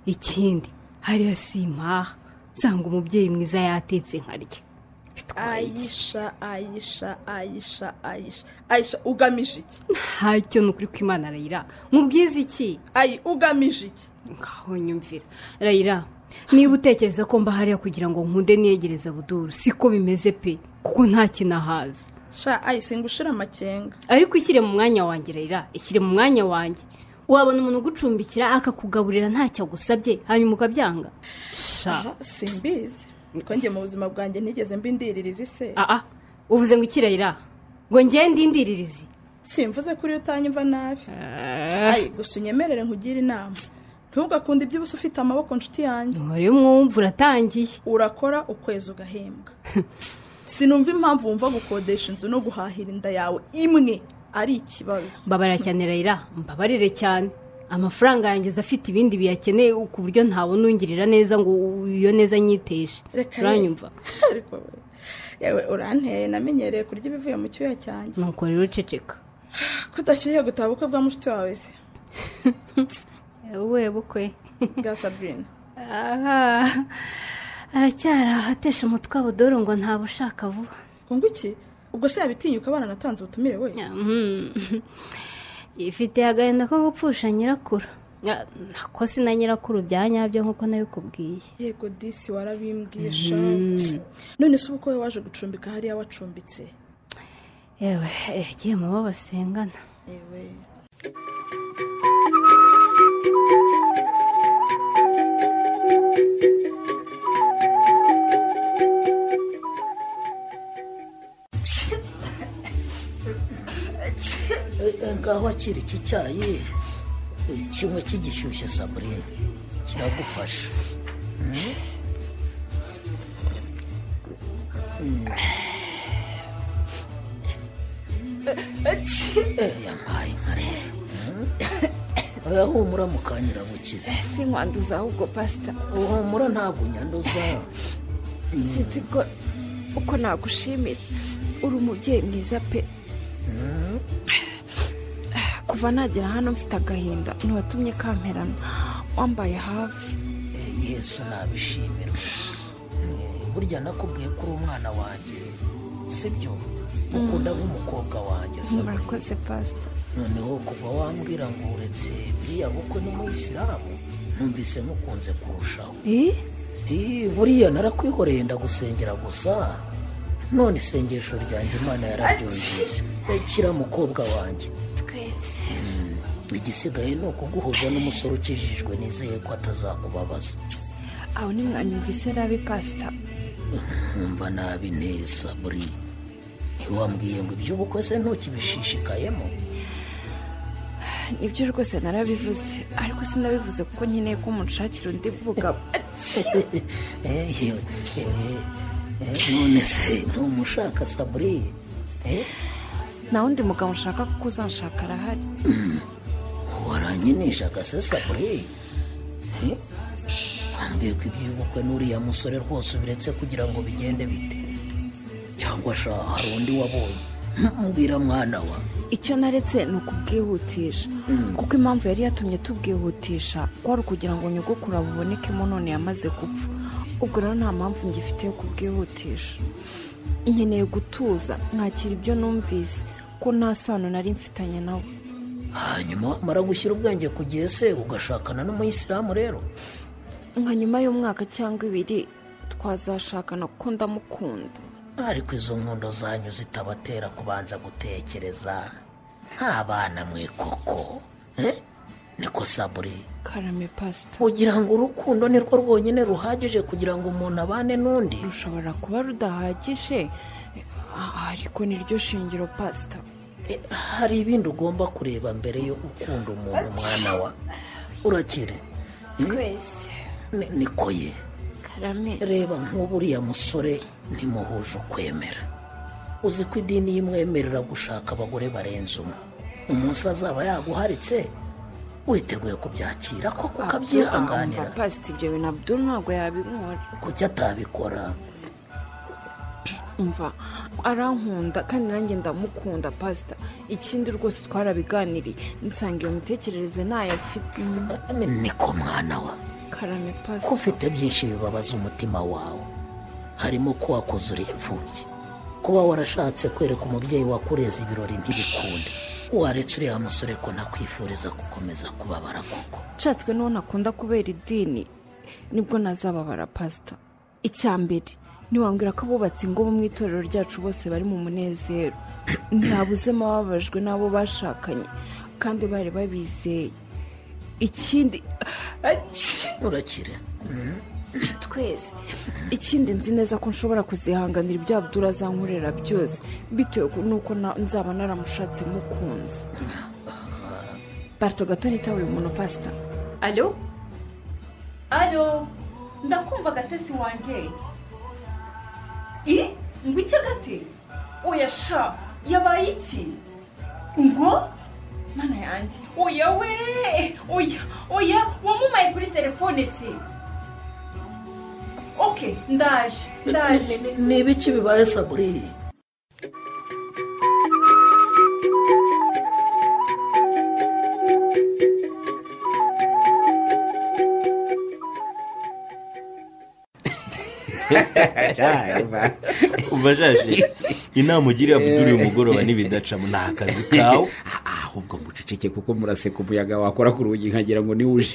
ikindi hariya si impaha nsanga umubyeyi mwiza yatetse nkarya ayisha ayisha ayisha ayisha ayisha ugamije iki ntacyo ni ukuri kw'imana rayira mubwize iki ayi ugamije iki ngaho nyumvira rayira niba utekereza ko mba hariya kugira ngo nkunde niyegereza buduru siko bimeze pe kuko nta kinahaza sha ayise ngo ushire amakenga ariko ishyire mu mwanya wanjye rayira ishyire mu mwanya wanjye wabona umuntu ugucumbikira akakugaburira ntacyo agusabye hanyuma ukabyanga sha simbizi twongeye mu buzima bwanjye ntigeze mbindiririza ise aa uvuze ngo iki rayira ngo ngende ndindiririzi simvuze kuri utanyumva nabi ayi gusa unyemerere nkugire inama ntugakunde ibyibuze ufite amaboko nshuti yanjye wari umwumva uratangiye urakora ukwezi ugahembwa sinumva impamvu wumva gukodesha inzu no guhahira inda yawe imwe ari ikibazo mbabara cyane rayira mbabarire cyane amafaranga yanjye afite ibindi biyakeneye ku buryo ntabona ungirira neza ngo iyo neza nyiteje Reka ye. uranyumva ariko we yewe uranteye namenyereye kurya ibivuye mu cyuya cyanjye nuko rero uceceka kudashyuye gutaha ubukwe bwa mushiki wawe se wowe bukwe bwa sabrina aha aracyari ahatesha umutwe abudoro ngo ntawe ushaka vuba ngo iki ubwo se yabitinyuka abana natanze ubutumire we ifite agahinda ko gupfusha nyirakuru Ya, ako si na nyirakuru bya nyabyo nk'uko nabikubwiye yego disi warabimbwisha Mm. none se ubukwe we waje gucumbika hariya wacumbitse yewe yagiye mu bo basengana yewe ngaho akira iki cyayi kimwe kigishyushye sabure kiragufasha Mm? Mm. Eh, yampaye inka rero Mm? oya humura mukanyirabukize si nkwanduza ahubwo pasita humura ntabwo unyanduza sinzi ko uko nagushimira uri umubyeyi mwiza pe kuva nagera hano mfite agahinda ntiwatumye kamperana wambaye hafi yesu nabishimirwa burya nakubwiye ko uri umwana wanjye sibyo ukunda nk'umukobwa wanjye sabure murakoze pasita noneho kuva wambwira ngo uretse buriya bukwe n'umuyisilamu numvise nkukunze kurushaho Eh, buriya narakwihoreye ndagusengera gusa none isengesho ryanjye imana yararyoheye rekira mukobwa wanjye twese igisigaye ni ukuguhuza n'umusore ukijijwe nizeye ko atazakubabaza aho ntimwanyumvise nabi pasita nkumva nabi neza buri ntiwambwiye ngo iby'ubukwe se ntukibishishikayemo nibyo rwose narabivuze ariko sinabivuze kuko nkeneye ko umunshakira undi bugabo Eh, yewe, eh, eh, none se ntumushaka saburi Eh, nta wundi mugabo nshaka kuko uzanshaka arahari waranyinishaga se saburi Eh, wambwiye ko iby'ubukwe n'uriya musore rwose ubiretse kugira ngo bigende bite cyangwa sha hari undi wabonye mbwira mwana wa icyo naretse ni ukubwihutisha kuko impamvu yari yatumye tubwihutisha kwari ukugira ngo nyogokuru bubonekemo none yamaze gupfa ubwo rero nta mpamvu ngifite yo kubwihutisha nkeneye gutuza mwakira ibyo numvise ko nta sano nari mfitanye nawe hanyuma wamara gushyira ubwenge ku gihe se ugashakana n'umuyisilamu rero nka nyuma y'umwaka cyangwa ibiri twazashakana kuko ndamukunda ariko izo nkundo zanyu zitabatera kubanza gutekereza nk'abana mwe koko Eh? niko saburi karame pasita ugira ngo urukundo ni rwo rwonyine ruhagije kugira ngo umuntu abane n'undi rushobora kuba rudahagije Ah, ariko niryo shingiro pasita hari ibindi ugomba kureba mbere yo gukunda umuntu mwana wa urakire Eh? twese Ni- niko ye karame reba nk'uburiya musore ntimuhuje ukwemera uzi ko idini y'imwemerera gushaka abagore barenze umwe umunsi azaba yaguharitse witeguye kubyakira koko Abdul, ukabyihanganira umva, pasiti ibyo bintu abdul ntabwo yabinkora kuki atabikora umva arankunda kandi nanjye ndamukunda pasita ikindi rwose twarabiganiriye nsanga iyo mitekerereze ntayo afite niko mwana wa karame pasita ko ufite byinshi bibabaza umutima wawe harimo ko wakoze uri imfubyi kuba warashatse kwereka umubyeyi wakureza ibirori ntibikunde waretse uriya musore ko ntakwifuriza gukomeza kubabara koko nshatswe n'uwo nakunda kubera idini nibwo nazababara pasita icya mbere ntiwambwira ko abubatse ingo mu itorero ryacu bose bari mu munezero ntabuzemo ababajwe n'abo bashakanye kandi bari babizeye ikindi urakire twese ikindi nzi neza ko nshobora kuzihanganira ibyo abdura azankorera byose bitewe n'uko na- nzaba naramushatse mukunze barito gato nitawe uyu muntu pasita alo alo ndakumva agatesi wanjye i ngo iki gati oya sha yabaye iki ngo mana yanjye oya we oya oya wamumaye kuri telefone se oke ndaje ndaje ni ibiki bibaye saburi umva shaje inama ugiriye abudura uyu mugoroba n'ibidacamo ni akazi kawe ahubwo muceceke kuko muraseka umuyaga wakora ku rugi nkagira ngo ni uje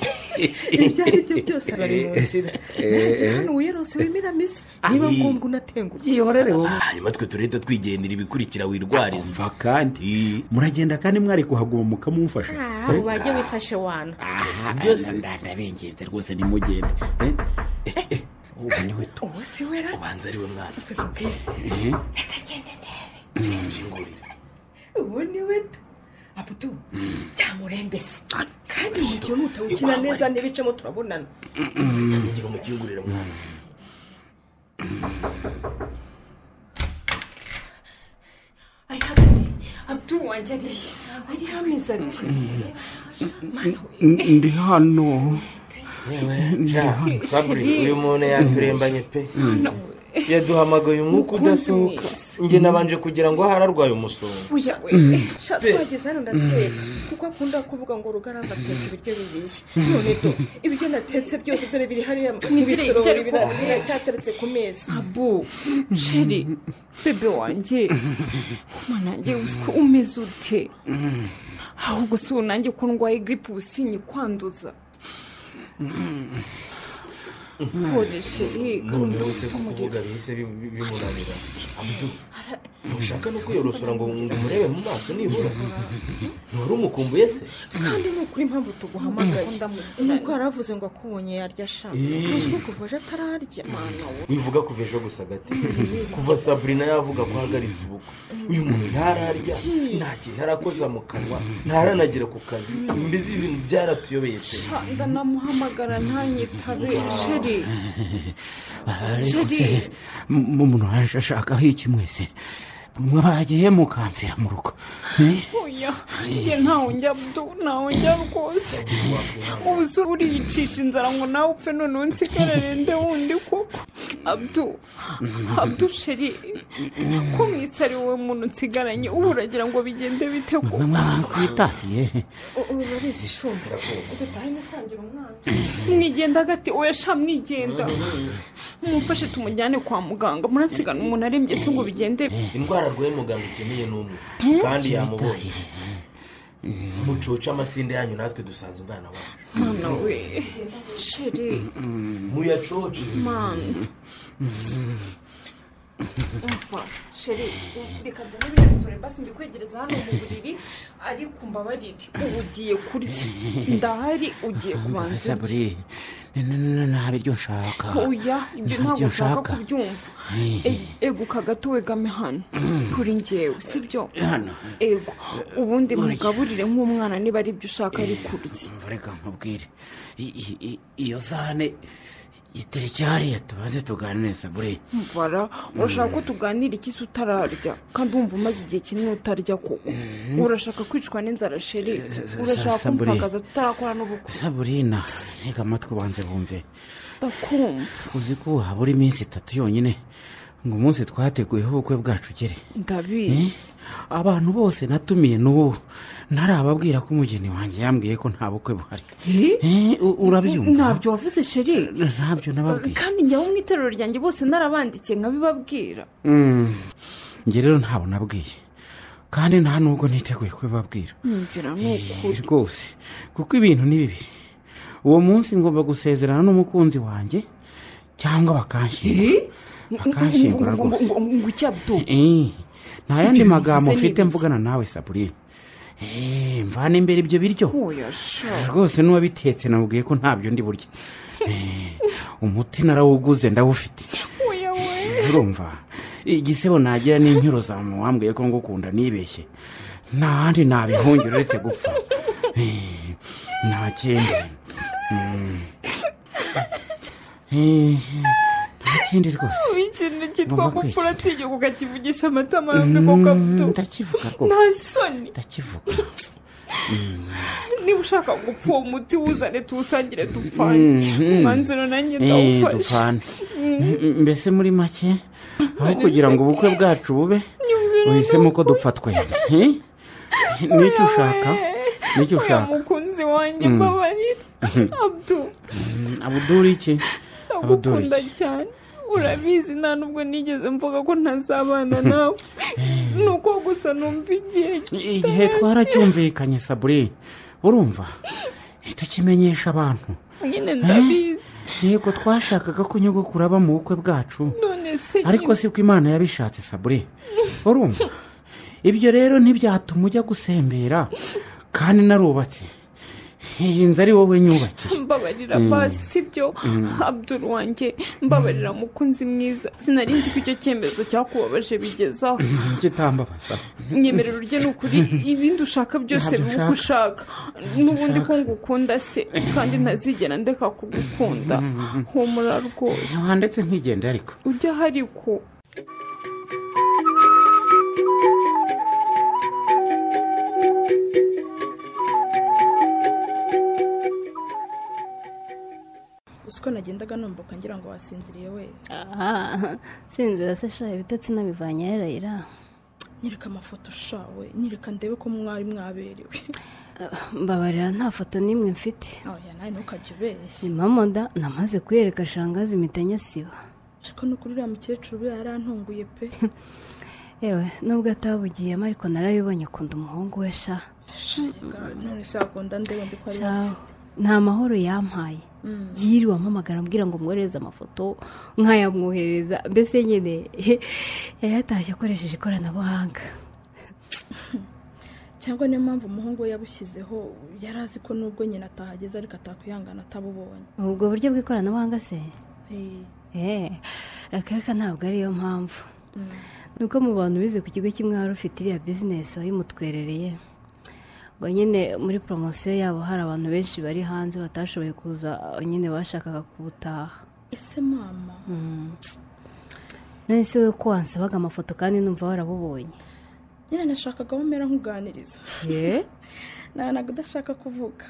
ibyo ari byo byose bari mu nzira nanjye hano wiyerose wimiramo isi niba Ayi. ngombwa unatenguke yihorere wowe hanyuma twe turahita twigendera ibikurikira wirwariza mva kandi muragenda kandi mwari kuhaguma mukamumfasha wajya wifashe wana si byose ndabengenze rwose nimugende Eh, eh, eh, ubu niwe tu ubu si wera ubanza ariwe mwana Mhm. ubu ni we tu abudu cyamurembese kandi uyu mukino nutawukina neza n'ibicemo turabonana ngira umukingurire mwana ari hagati abuduru wanjye ariye ari hameze ati ndi hano Ndi hano. saburi uyu muntu yaturembanye pe yaduhamagaye umwuka udasohoka njye nabanje kugira ngo ahari arwaye umusonga buja we Mm. sha twageze hano ndateka kuko akunda kuvuga ngo rugaranga ateka ibiryo bibiye none do ibiryo natetse byose dore biri hariya mu Mwigire bisorori ibyo ariko. bira- biracyateretse ku meza abu sheri bebe wanjye mana yanjye usiko umeze ute ahubwo si ubu nanjye ko ndwaye giripe ubusinyi kwanduza Pole sheri none wese kuvuga bihise bimu- bimunanira Abdu, ntushaka no kwiyorosora ngo ngo umurebe mu maso nibura ntiwari umukumbuye se kandi ni ukuri impamvu tuguhamagaye ni uko yaravuze ngo akubonye yarya sha Eh. uzwi kuva aje atararya mana we wivuga kuva ejo gusa gati kuva saburina yavuga ko ahagariza ubukwe uyu muntu ntararya nta kintu arakoza mu kanwa ntaranagera ku kazi mbizi ibintu byaratuyobeye pe Sha, ndanamuhamagara ntanyitabe sheri ariko Sheri. se mu muntu ashakaho iki mwese mwe bagiye mukamfira mu rugo Eh? oya njye ntawe njya bdo ntawe njya rwose ubu se uriyicisha inzara ngo nawe upfe noneho nsigarare nde wundi koko abdu abdu sheri ko mwisi ari wowe muntu nsigaranye ubu uragira ngo bigende bite mwe mwakwitahiye urabizi shumba udatahe nisangira umwana mwigenda agati oya sha mwigenda mumfashe tumujyane kwa muganga muransigana umuntu arembye se ngo bigende indwara arwaye muganga ikeneye ni umwe Eh? kandi yamubonye mucoce amasinde yanyu natwe dusanze umwana wacu mana we sheri muyacoce mana umva sheri u- reka nzane biriya bisoro mbasi mbikwegereza hano mu buriri ariko mbabarire ubu ugiye kurya ndahari ugiye kubanza urye. saburi ni- ni- ni- nta biryo nshaka oya ibyo Nta ntabwo byo nshaka nshaka. kubyumva Eh. E- eguka gato wegame hano Mm. kuri ngewe sibyo Hano. ego ubundi Urya. mugaburire nk'umwana niba ari ibyo ushaka ari kurya mva reka nkubwire I- i- i- iyo sahane itariki hariya tubanze tuganire sabure mvara urashaka ko tuganira ikisi utararya kandi wumva umaze igihe kinini utarya koko urashaka kwicwa n'inzara sheri sa- urashaka sabure. kumvagaza tutarakora n'ubukwe saburina ntega amatwi ubanze bumve ndakumva uzi ko habura iminsi itatu yonyine ngo umunsi twateguyeho ubukwe bwacu ugere Eh? ndabizi abantu bose natumiye n'ubu ntarababwira ko umugeni wanjye yambwiye ko nta bukwe buhari Eh, u- urabyumva ntabyo wavuze sheri ntabyo nababwiye kandi njya mu itorero ryanjye bose narabandikiye nkabibabwira Mm. njye rero ntabwo nabwiye kandi nta nubwo niteguye kubibabwira nyumvira ni Eh, rwose kuko ibintu ni bibiri uwo munsi ngomba gusezerana n'umukunzi wanjye cyangwa bakanshyingura bakanshyingura rwose ngo icyabdu Eh, nta yandi Ibyo magambo bivuze ni mfite ibiki? mvugana nawe saburine Eh, mvana imbere ibyo biryo oya sha rwose n'uwabitetse namubwiye ko ntabyo ndi burya Eh, umuti narawuguze ndawufite urumva igisebo nagira n'incyuro za mama wambwiye ko ngukunda nibeshye nta handi nabihungira uretse gupfa Eh, nta kindi Mm. Eh, nta kindi rwose ubu ikintu cyitwa Ngomba gupfura atinyuka ukakivugisha amatama yombi Mm, kuko abdu ndakivuga nta rwose soni ndakivuga niba ushaka gupfa uwo muti wuzane tuwusangire dupfane Mm, umwanzuro nanjye Eh, ndawufashe dupfane. Mm, mbese muri make aho kugira ngo ubukwe bwacu bube uhisemo ko dupfa twembi Eh? nicyo ushaka nicyo oya ushaka mukunzi wanjye Mm. mbabarira abdu Mm, abuduri iki abuduri ndagukunda cyane urabizi nta nubwo nigeze mvuga ko ntazabana nawe ni uko gusa numva igihe igihe twaracyumvikanye sabure urumva tukimenyesha abantu nyine ndabizi yego twashakaga ko nyogokuru aba mu bukwe bwacu none se ariko nyine- si ko imana yabishatse sabure urumva ibyo rero ntibyatuma ujya gusembera kandi narubatse iyi nzu ari wowe nyubakiye mbabarira Mm. basi sibyo Mm. abdul wanjye mbabarira mukunzi mwiza sinari nzi ko icyo cyemezo cyakubabaje bigezaho kitambabaza nyemerera urye ni ukuri ibindi ushaka Ntabyo byose biba nshaka. uko ushaka n'ubundi ko ngukunda se kandi ntazigera ndeka kugukunda humura rwose ndetse nkigendera ariko ujya hari ko uzi ko nagendaga numva ukangira ngo wasinziriye we aha sinzira se sha ibitotsi nabivanye yarayira nyereka amafoto shawe nyereka ndebe ko mwari mwaberewe mbabarira nta foto n'imwe mfite oya nawe ntukajya ubeshya ni mamoda namaze kuyereka shangazi impita nyasiba ariko ni ukuri uriya mukecuru we yarantunguye pe yewe nubwo atabugiyemo ariko narayibonye akunda umuhungu we sha Shirika, none se wakunda ndebe ndi ko ari Sha, nta mahoro yampaye Mm. yiriwe ampamagara ambwira ngo mwohereze amafoto nkayamwohereza mbese nyine yayatashye akoresheje ikoranabuhanga cyangwa niyo mpamvu umuhungu we yabushyizeho yari azi ko nubwo nyina atahageze ariko atakwihangana atabubonye ubwo buryo bw'ikoranabuhanga se Eh, eee akareka ntabwo ariyo mpamvu mm. ni uko mu bantu bize ku kigo kimwe wari ufite iriya bizinesi wayimutwerereye ngo nyine muri poromosiyo yabo hari abantu benshi bari hanze batashoboye kuza nyine bashakaga kuwutaha ese mama Mm. none se wowe ko wansabaga amafoto kandi numva warabubonye nyine nashakaga aho umera nkuganiriza Ye? nabonaga udashaka kuvuga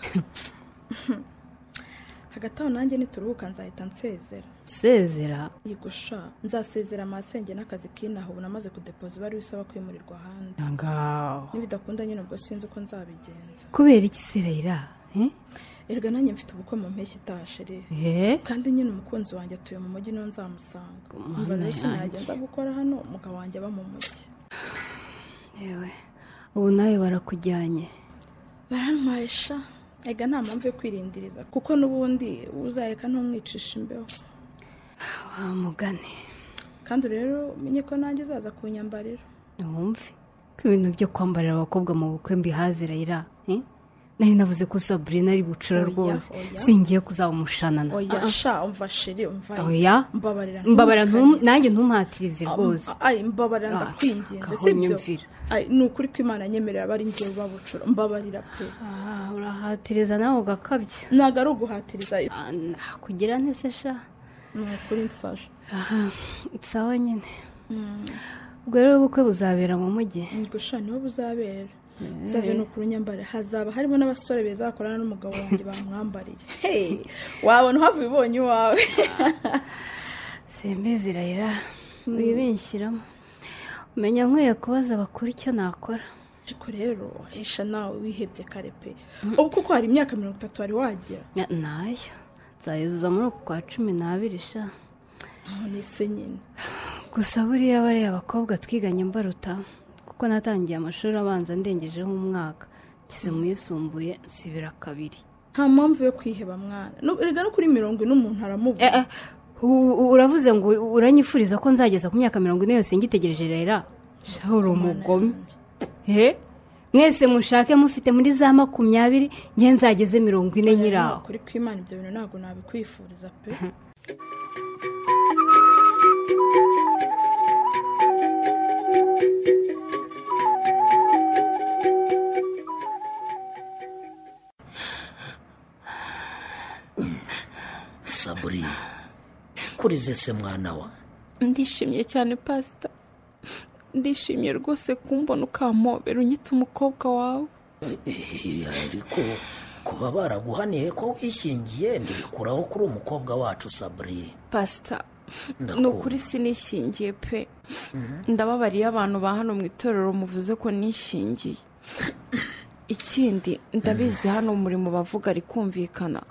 hagati aho nanjye nituruhuka nzahita nsezera usezera yigusha nzasezera amasenge n'akazi k'inaha ubu namaze kudepoza ibari bisaba kwimurirwa ahandi ngaho nibidakunda nyine ubwo sinzi uko nzabigenza kubera iki se rayira Eh? erega nanjye mfite ubukwe mu mpeshyi itaha sheri Ye? kandi nyine umukunzi wanjye atuye mu mujyi niyo nzamusanga Mana mva rero yanjye. sinagenza gukora hano umugabo wanjye aba mu mujyi yewe ubu nawe barakujyanye barantwaye sha ega nta mpamvu yo kwirindiriza kuko n'ubundi uzaheka ntumwicisha imbeho wa mugani kandi rero umenye ko nanjye uzaza kunyambarira ntiwumve ko ibintu byo kwambarira abakobwa mu bukwe mbihaze rayira Eh? nari navuze ko saburina ari bucura Oya, rwose oya. singiye kuzamushanana oya Ah, ah. sha umva sheri umva oya mbabarira mbabarira ntum- ntumukanye. nanjye ntumpatirize rwose Am- ay mbabarira Ah, ndakwinginze gaho sibyo nyumvira. Ay, ni ukuri ko imana nyemerera aba ari ngewe babucura mbabarira pe urahatiriza nawe ugakabya ntabwo ari uguhatiriza kugira nte se sha ni ukuri mfasha aha sawa nyine ubwo rero ubukwe buzabera mu mujyi gusa niho buzabera Eh. isazi ni ukuri nyambara hazaba harimo n'abasore beza bakorana n'umugabo wanjye bamwambariye Hey, wabona uhava ubonye iwawe simbizi rayira Mm. wibinshyiramo umenya nkwiye kubaza abakuru icyo nakora ariko rero esha nawe wihebye kare pe ubu kuko hari imyaka mirongo itatu wari wagira Na- nayo nzayuzuza muri uku kwa cumi n'abiri sha nese nyine gusa buriya bariya abakobwa twiganye mbaruta kuko natangiye amashuri abanza ndengejeho umwaka ngize mu yisumbuye nsibira kabiri nta mpamvu yo kwiheba mwana No- erega no kuri mirongo ine umuntu aramubona U- u- uravuze ngo uranyifuriza ko nzageza ku myaka mirongo ine yose ngitegereje rera shaho uri umugome he mwese mushake mufite muri za makumyabiri nge nzageze mirongo ine nyiraho kuri kwimana ibyo bintu ntabwo nabikwifuriza pe saburi kuri zese mwana wa ndishimye cyane pasita ndishimye rwose kumbona ukampobera unyita umukobwa wawe Eh, ariko kuba baraguhaniye ko wishyingiye ntibikuraho kuri umukobwa wacu saburi pasita Ndakumva. ni ukuri sinishingiye pe ndababariye abantu ba hano mu itorero muvuze ko nishingiye ikindi ndabizi hano umurimo bavuga ari kumvikana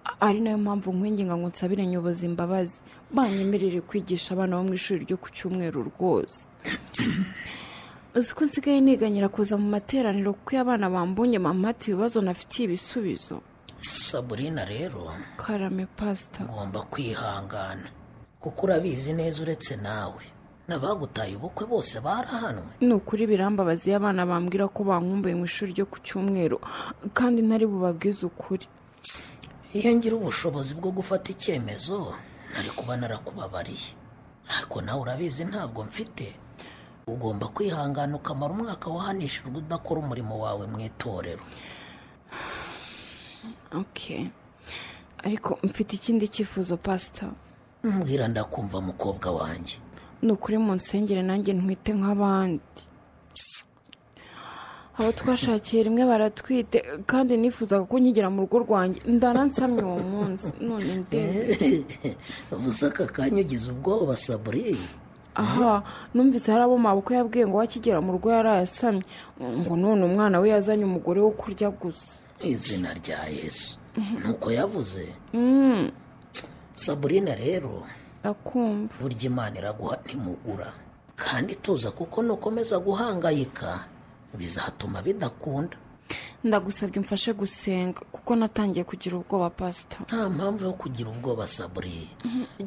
A- ari nayo mpamvu nkwinginga ngo nsabire nyobozi imbabazi banyemerere kwigisha abana bo mu ishuri ryo ku cyumweru rwose uzi ko nsigaye niganyira kuza mu materaniro kuko iyo abana bambunye mama ati ibibazo nafitiye ibisubizo saburina rero karame pasita ugomba kwihangana kuko urabizi neza uretse nawe n'abagutaye ubukwe bose barahanwe ni ukuri birambabaza iyo abana bambwira ko bankumbuye mu ishuri ryo ku cyumweru kandi ntari bubabwize ukuri iyo ngira ubushobozi bwo gufata icyemezo nari kuba narakubabariye ariko nawe urabizi ntabwo mfite ugomba kwihangana ukamara umwaka wahanishijwe udakora umurimo wawe mu itorero ok ariko mfite ikindi cyifuzo pasita mbwira ndakumva mukobwa wanjye ni ukuri mu nsengere nanjye ntwite nk'abandi abo twashakiye rimwe baratwite kandi nifuzaga ko nkigera mu rugo rwanjye ndanansamye uwo munsi none ndebe ubuze aka kanya ugize ubwoba saburi aha numvise hari abo mabukwe yabwiye ngo wakigera mu rugo yari ayasamye ngo none umwana we yazanye umugore wo kurya gusa izina rya yesu nuko yavuze Mm, saburina rero ndakumva burya imana iraguha ntimugura kandi tuza kuko nukomeza guhangayika bizatuma bidakunda ndagusabye umfashe gusenga kuko natangiye kugira ubwoba pasita nta mpamvu yo kugira ubwoba saburi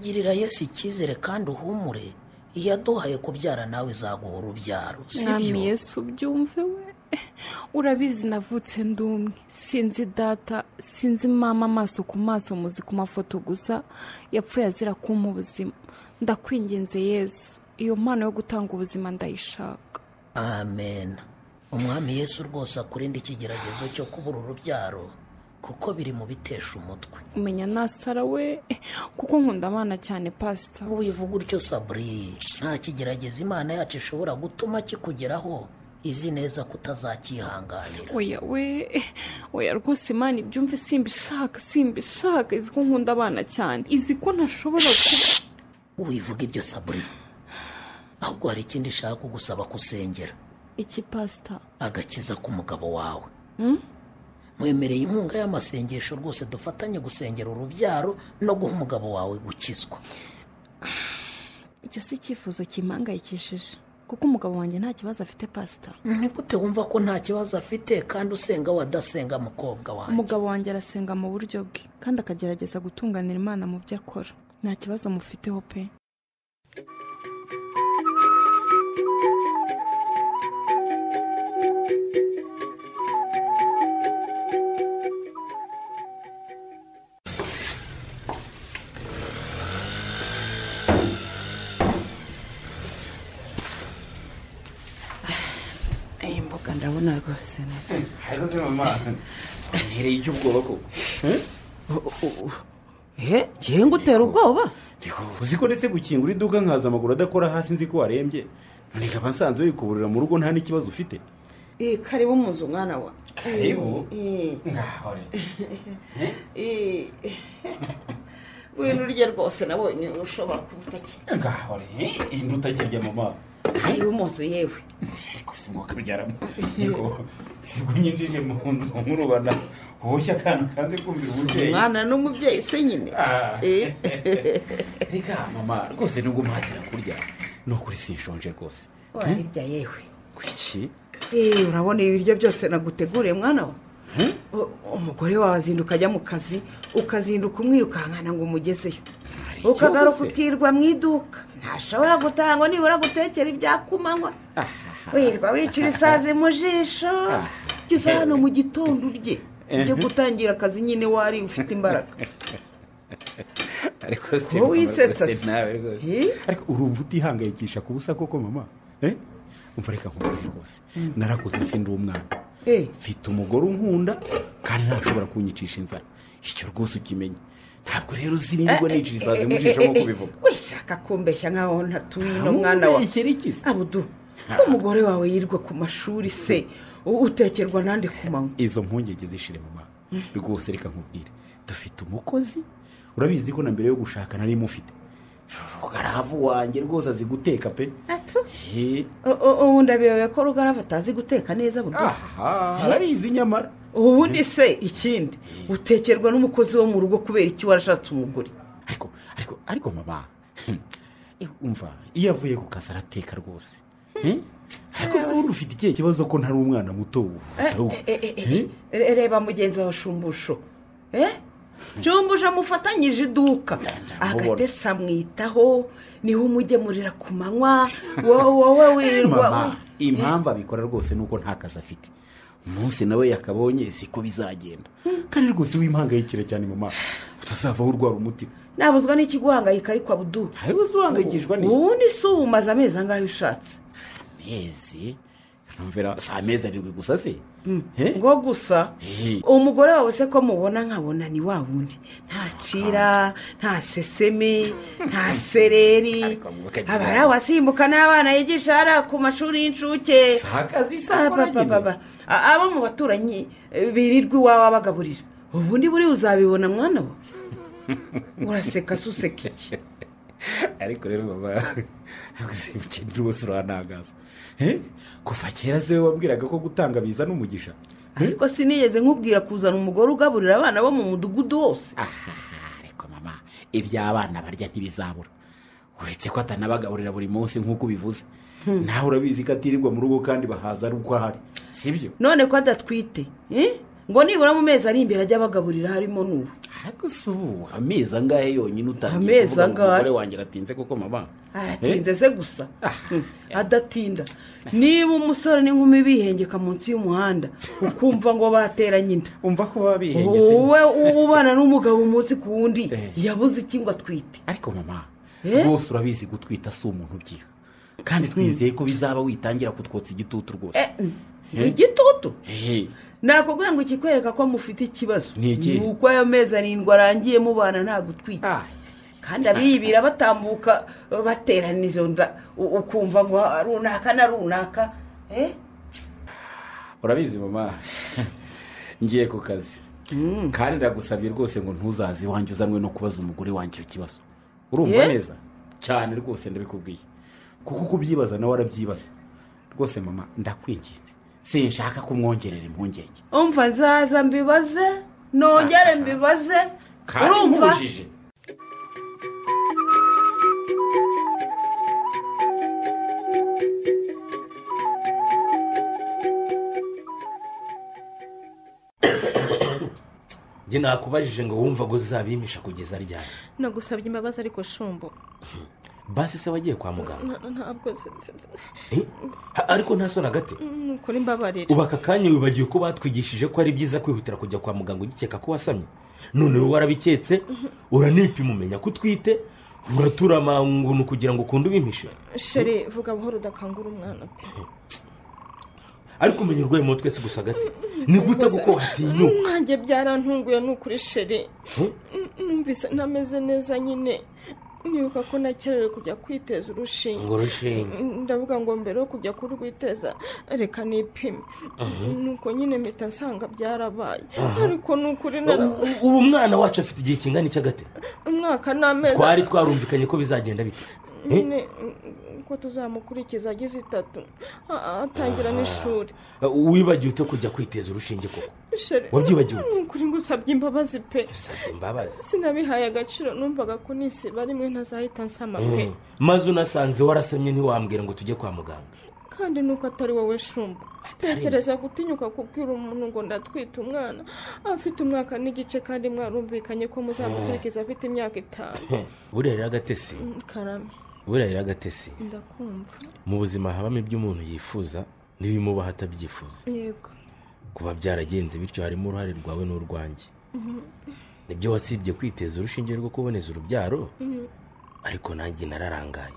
girira yesu icyizere kandi uhumure iyo aduhaye kubyara nawe izaguha urubyaro mwami sibyo yesu ubyumve we urabizi navutse ndumwe sinzi data sinzi mama amaso ku maso muzi ku mafoto gusa yapfuye azira kumpa ubuzima ndakwinginze yesu iyo mpano yo gutanga ubuzima ndayishaka amen umwami yesu rwose akurinde ikigeragezo cyo kubura urubyaro kuko biri mu bitesha umutwe umenya nasara we kuko nkunda abana cyane pasita wivuga utyo saburi nta kigeragezo imana yacu ishobora gutuma kikugeraho izi neza kutazakihanganira oya we oya rwose imana ibyumve simbishaka simbishaka izi ko nkunda abana cyane izi ko ntashobora kuba wivuga ibyo saburi ahubwo hari ikindi ushaka kugusaba kusengera iki pasita agakiza k'umugabo wawe Hmm? mwemereye inkunga y'amasengesho rwose dufatanye gusengera urubyaro no guha umugabo wawe gukizwa icyo si icyifuzo kimpangayikishije kuko umugabo wanjye nta kibazo afite pasita ni gute wumva ko nta kibazo afite kandi usenga wadasenga mukobwa wawe umugabo wanjye arasenga mu buryo bwe kandi akagerageza gutunganira imana mu byo akora nta kibazo mufiteho pe iyi mboga ndabona rwose ni- hariho mama ntereye iby'ubwoba koko he ngewe ngo utera ubwoba uzi ko ndetse gukingura iduka nkaza amaguru adakora hasi nzi ko warembye none nkaba nsanze wikuburira mu rugo nta n'ikibazo ufite Eh, karibu muzi umwana wa Karibu? Eh, eh. ngahore Eh, wino urya rwose nabonye ushobora kuba utakirya ngahore iyi nduta kirya mama karibu muzi yewe ariko si ngombwa kubyaramo sibwo nyinjije mu nzu nk'urubana woshya akana kaze kumvira umubyeyi umwana n'umubyeyi se nyine Ah. Eh. reka mama rwose nubwo muhatira kurya ni ukuri sinshonje rwose wabirya yewe kuki Eh, urabona ibi biryo byose naguteguriye mwana wa U- umugore wawe azinduka ajya mu kazi ukazinduka umwirukankana ngo umugezeyo ukagaruka se? ukirwa mu iduka ntashobora gutaha ngo nibura gutekera ibyakumanywa wirwa wicira isazi mu jisho jya uza hano mu gitondo urye ujye gutangira akazi nyine wari ufite imbaraga ariko si Wowe wisetsa rwose se? nawe rwose ariko urumva utihangayikisha ku busa koko mama Eh? umva reka nkubwire rwose Mm. narakuze sindi umwana Eh. mfite umugore unkunda kandi ntashobora kunyicisha inzara icyo rwose ukimenya ntabwo rero uzirindwa nicira isazi mu jisho nk'uko ubivuga wishaka kumbeshya nk'aho ntatuye no Ah, mwana wa iki ni iki se? abudu umugore wawe yirwa ku mashuri se u- utekerwa nande ku manywa izo mpungenge zishire mama rwose reka nkubwire dufite umukozi urabizi ko na mbere yo gushaka nari mufite rugaravu wanjye rwose azi guteka pe He. U- u- ubundi abiyobewe ko rugarava atazi guteka neza buryo Aha, arabizi nyamara ubundi se ikindi utekerwa n'umukozi wo mu rugo kubera iki warashatse umugore ariko ariko mama umva iyo avuye ku kazi arateka rwose Eh? ariko se ubundi ufite ikihe kibazo ko ntari umwana muto ubu Eh, eh, eh, Eh? re- reba mugenzi wawe shumbusho eh shumbusho amufatanyije iduka agatesi amwitaho niho umugemurira ku manywa wowe wowe wirwa mama impamvu abikora rwose ni uko nta kazi afite umunsi nawe yakabonye siko bizagenda kandi rwose wimpangayikira cyane mama utazavaho urwara umutima nabuzwa n'ikiguhangayika ariko abudu ntawe uzuhangayikishwa ni- ubundi si umaze amezi angahe ushatse amezi kanumvira si amezi arindwi gusa se ngo gusa umugore wawe se ko mubona nkabona ni wa wundi nta cira nta seseme nta sereri aba ari abasimbuka n'abana yigisha hariya ku mashuri y'incuke Si akazi, si Ah, akora ba- ba- nyine. ba- ba. abo mu baturanyi eh, birirwa iwawe abagaburira ubundi buri uzabibona mwana we uraseka se useka iki ariko rero mama ukenera rwose urantangaza Eh? kuva kera se we wabwiraga ko gutanga biza n'umugisha ariko sinigeze nkubwira kuzana umugore ugaburira abana bo mu mudugudu wose ibyo abana barya ntibizabura uretse ko atanabagaburira buri munsi nk'uko ubivuze nawe urabizi ko atirirwa mu rugo kandi bahaza ari uko ahari si byo none ko adatwite eh? ngo nibura mu mezi ari imbere ajya abagaburira harimo n'ubu ariko si ubu amezi angahe yonyine utangiye Amezi kuvuga ngo angahe? umugore wanjye aratinze koko mama aratinze se gusa Hmm, adatinda niba umusore n'inkumi bihengeka munsi y'umuhanda ukumva ngo bateranye inda umva ko baba bihengetse nyine. wowe ubana n'umugabo umunsi ku wundi yabuze iki ngo atwite ariko mama Eh? rwose urabizi gutwita si umuntu ubyiha kandi twizeye ko bizaba witangira kutwotsa igitutu rwose Eh? igitutu Eh, nakubwira ngo ikikwereka ko mufite ikibazo Ni iki? uko ayo mezi arindwi arangiye mubana nta gutwita kandi abiyibira batambuka baterana izo nda u- ukumva ngo ah, runaka na runaka eh? urabizi mama ngiye ku kazi kandi ndagusabye rwose ngo ntuzaze iwanjye uzanwe no kubaza umugore wanjye icyo kibazo urumva Yeah. neza cyane rwose ndabikubwiye kuko kubyibaza nawe arabyibaza rwose mama ndakwinginze sinshaka kumwongerera impungenge umva nzaza mbibaze nongere mbibaze kandi nkubujije njye nakubajije ngo wumva ngo uzabimisha kugeza ryari nagusabye imbabazi ariko shumbo basi se wagiye kwa muganga N- ntabwo se- se- se- Ha- ariko nta soni hagati nukora imbabarire ubu aka kanya wibagiwe ko batwigishije ko ari byiza kwihutira kujya kwa muganga ugikeka ko wasamye none wowe warabiketse uranipima umenya ko utwite uraturamangunu kugira ngo ukunde ubimpishe shere vuga buhoro udakangura umwana pe ariko umenya urwaye mu twese gusa hagati ni gute kuko watinyuka nanjye byarantunguye ni ukuri shere Hmm? numvise ntameze neza nyine nibuka ko nakerewe kujya kwiteza urushinge Ngo urushinge. ndavuga ngo mbere yo kujya kurwiteza reka nipime Mhm. nuko nyine mpita nsanga byarabaye Aha. ariko ni ukuri nari- U- u- ubu umwana wacu afite igihe kingana iki agate umwaka n'amezi twari twarumvikanye ko bizagenda bite Eh? nyine mm, ko tuzamukurikiza agize itatu a- atangira n'ishuri wibagiwe ute kujya kwiteza urushinge koko Shere, Wabyibagiwe? ni ukuri ngusabye imbabazi pe imbabazi sinabihaye agaciro numvaga ko nisiba rimwe ntazahita nsama pe Eh, maze unasanze warasamye ntiwambwira ngo tujye kwa muganga kandi nuko atari wowe shumba tekereza gutinyuka kubwira umuntu ngo ndatwite umwana afite umwaka n'igice kandi mwarumvikanye ko muzamukurikiza afite imyaka itanu burera agatesi Mm, karame burera agatesi ndakumva mu buzima habamo ibyo umuntu yifuza n'ibimubaho atabyifuza yego kuba byaragenze bityo harimo uruhare rwawe n'urwanjye Mhm. nibyo wasibye kwiteza urushinge rwo kuboneza urubyaro Mhm. ariko nanjye nararangaye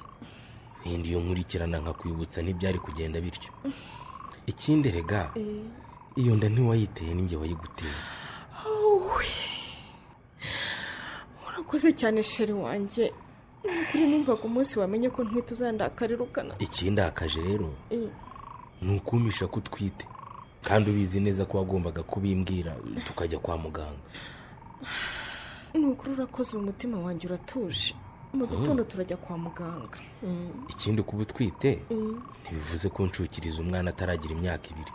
wenda iyo nkurikirana nkakwibutsa ntibyari kugenda bityo ikindi rega Eh. iyo nda ntiwayiteye n'inge wayiguteye Awuwe. urakoze cyane sheri wanjye ni ukuri numvaga umunsi wamenye ko ntwite uzandakarerukana ikindakaje rero ni ukumisha ko utwite kandi ubizi neza ko wagombaga kubimbwira tukajya kwa muganga ni ukuri urakoze uwo mutima wanjye uratuje mu gitondo turajya kwa muganga ikindi kuba utwite Mm. ntibivuze ko nshukiriza umwana ataragira imyaka ibiri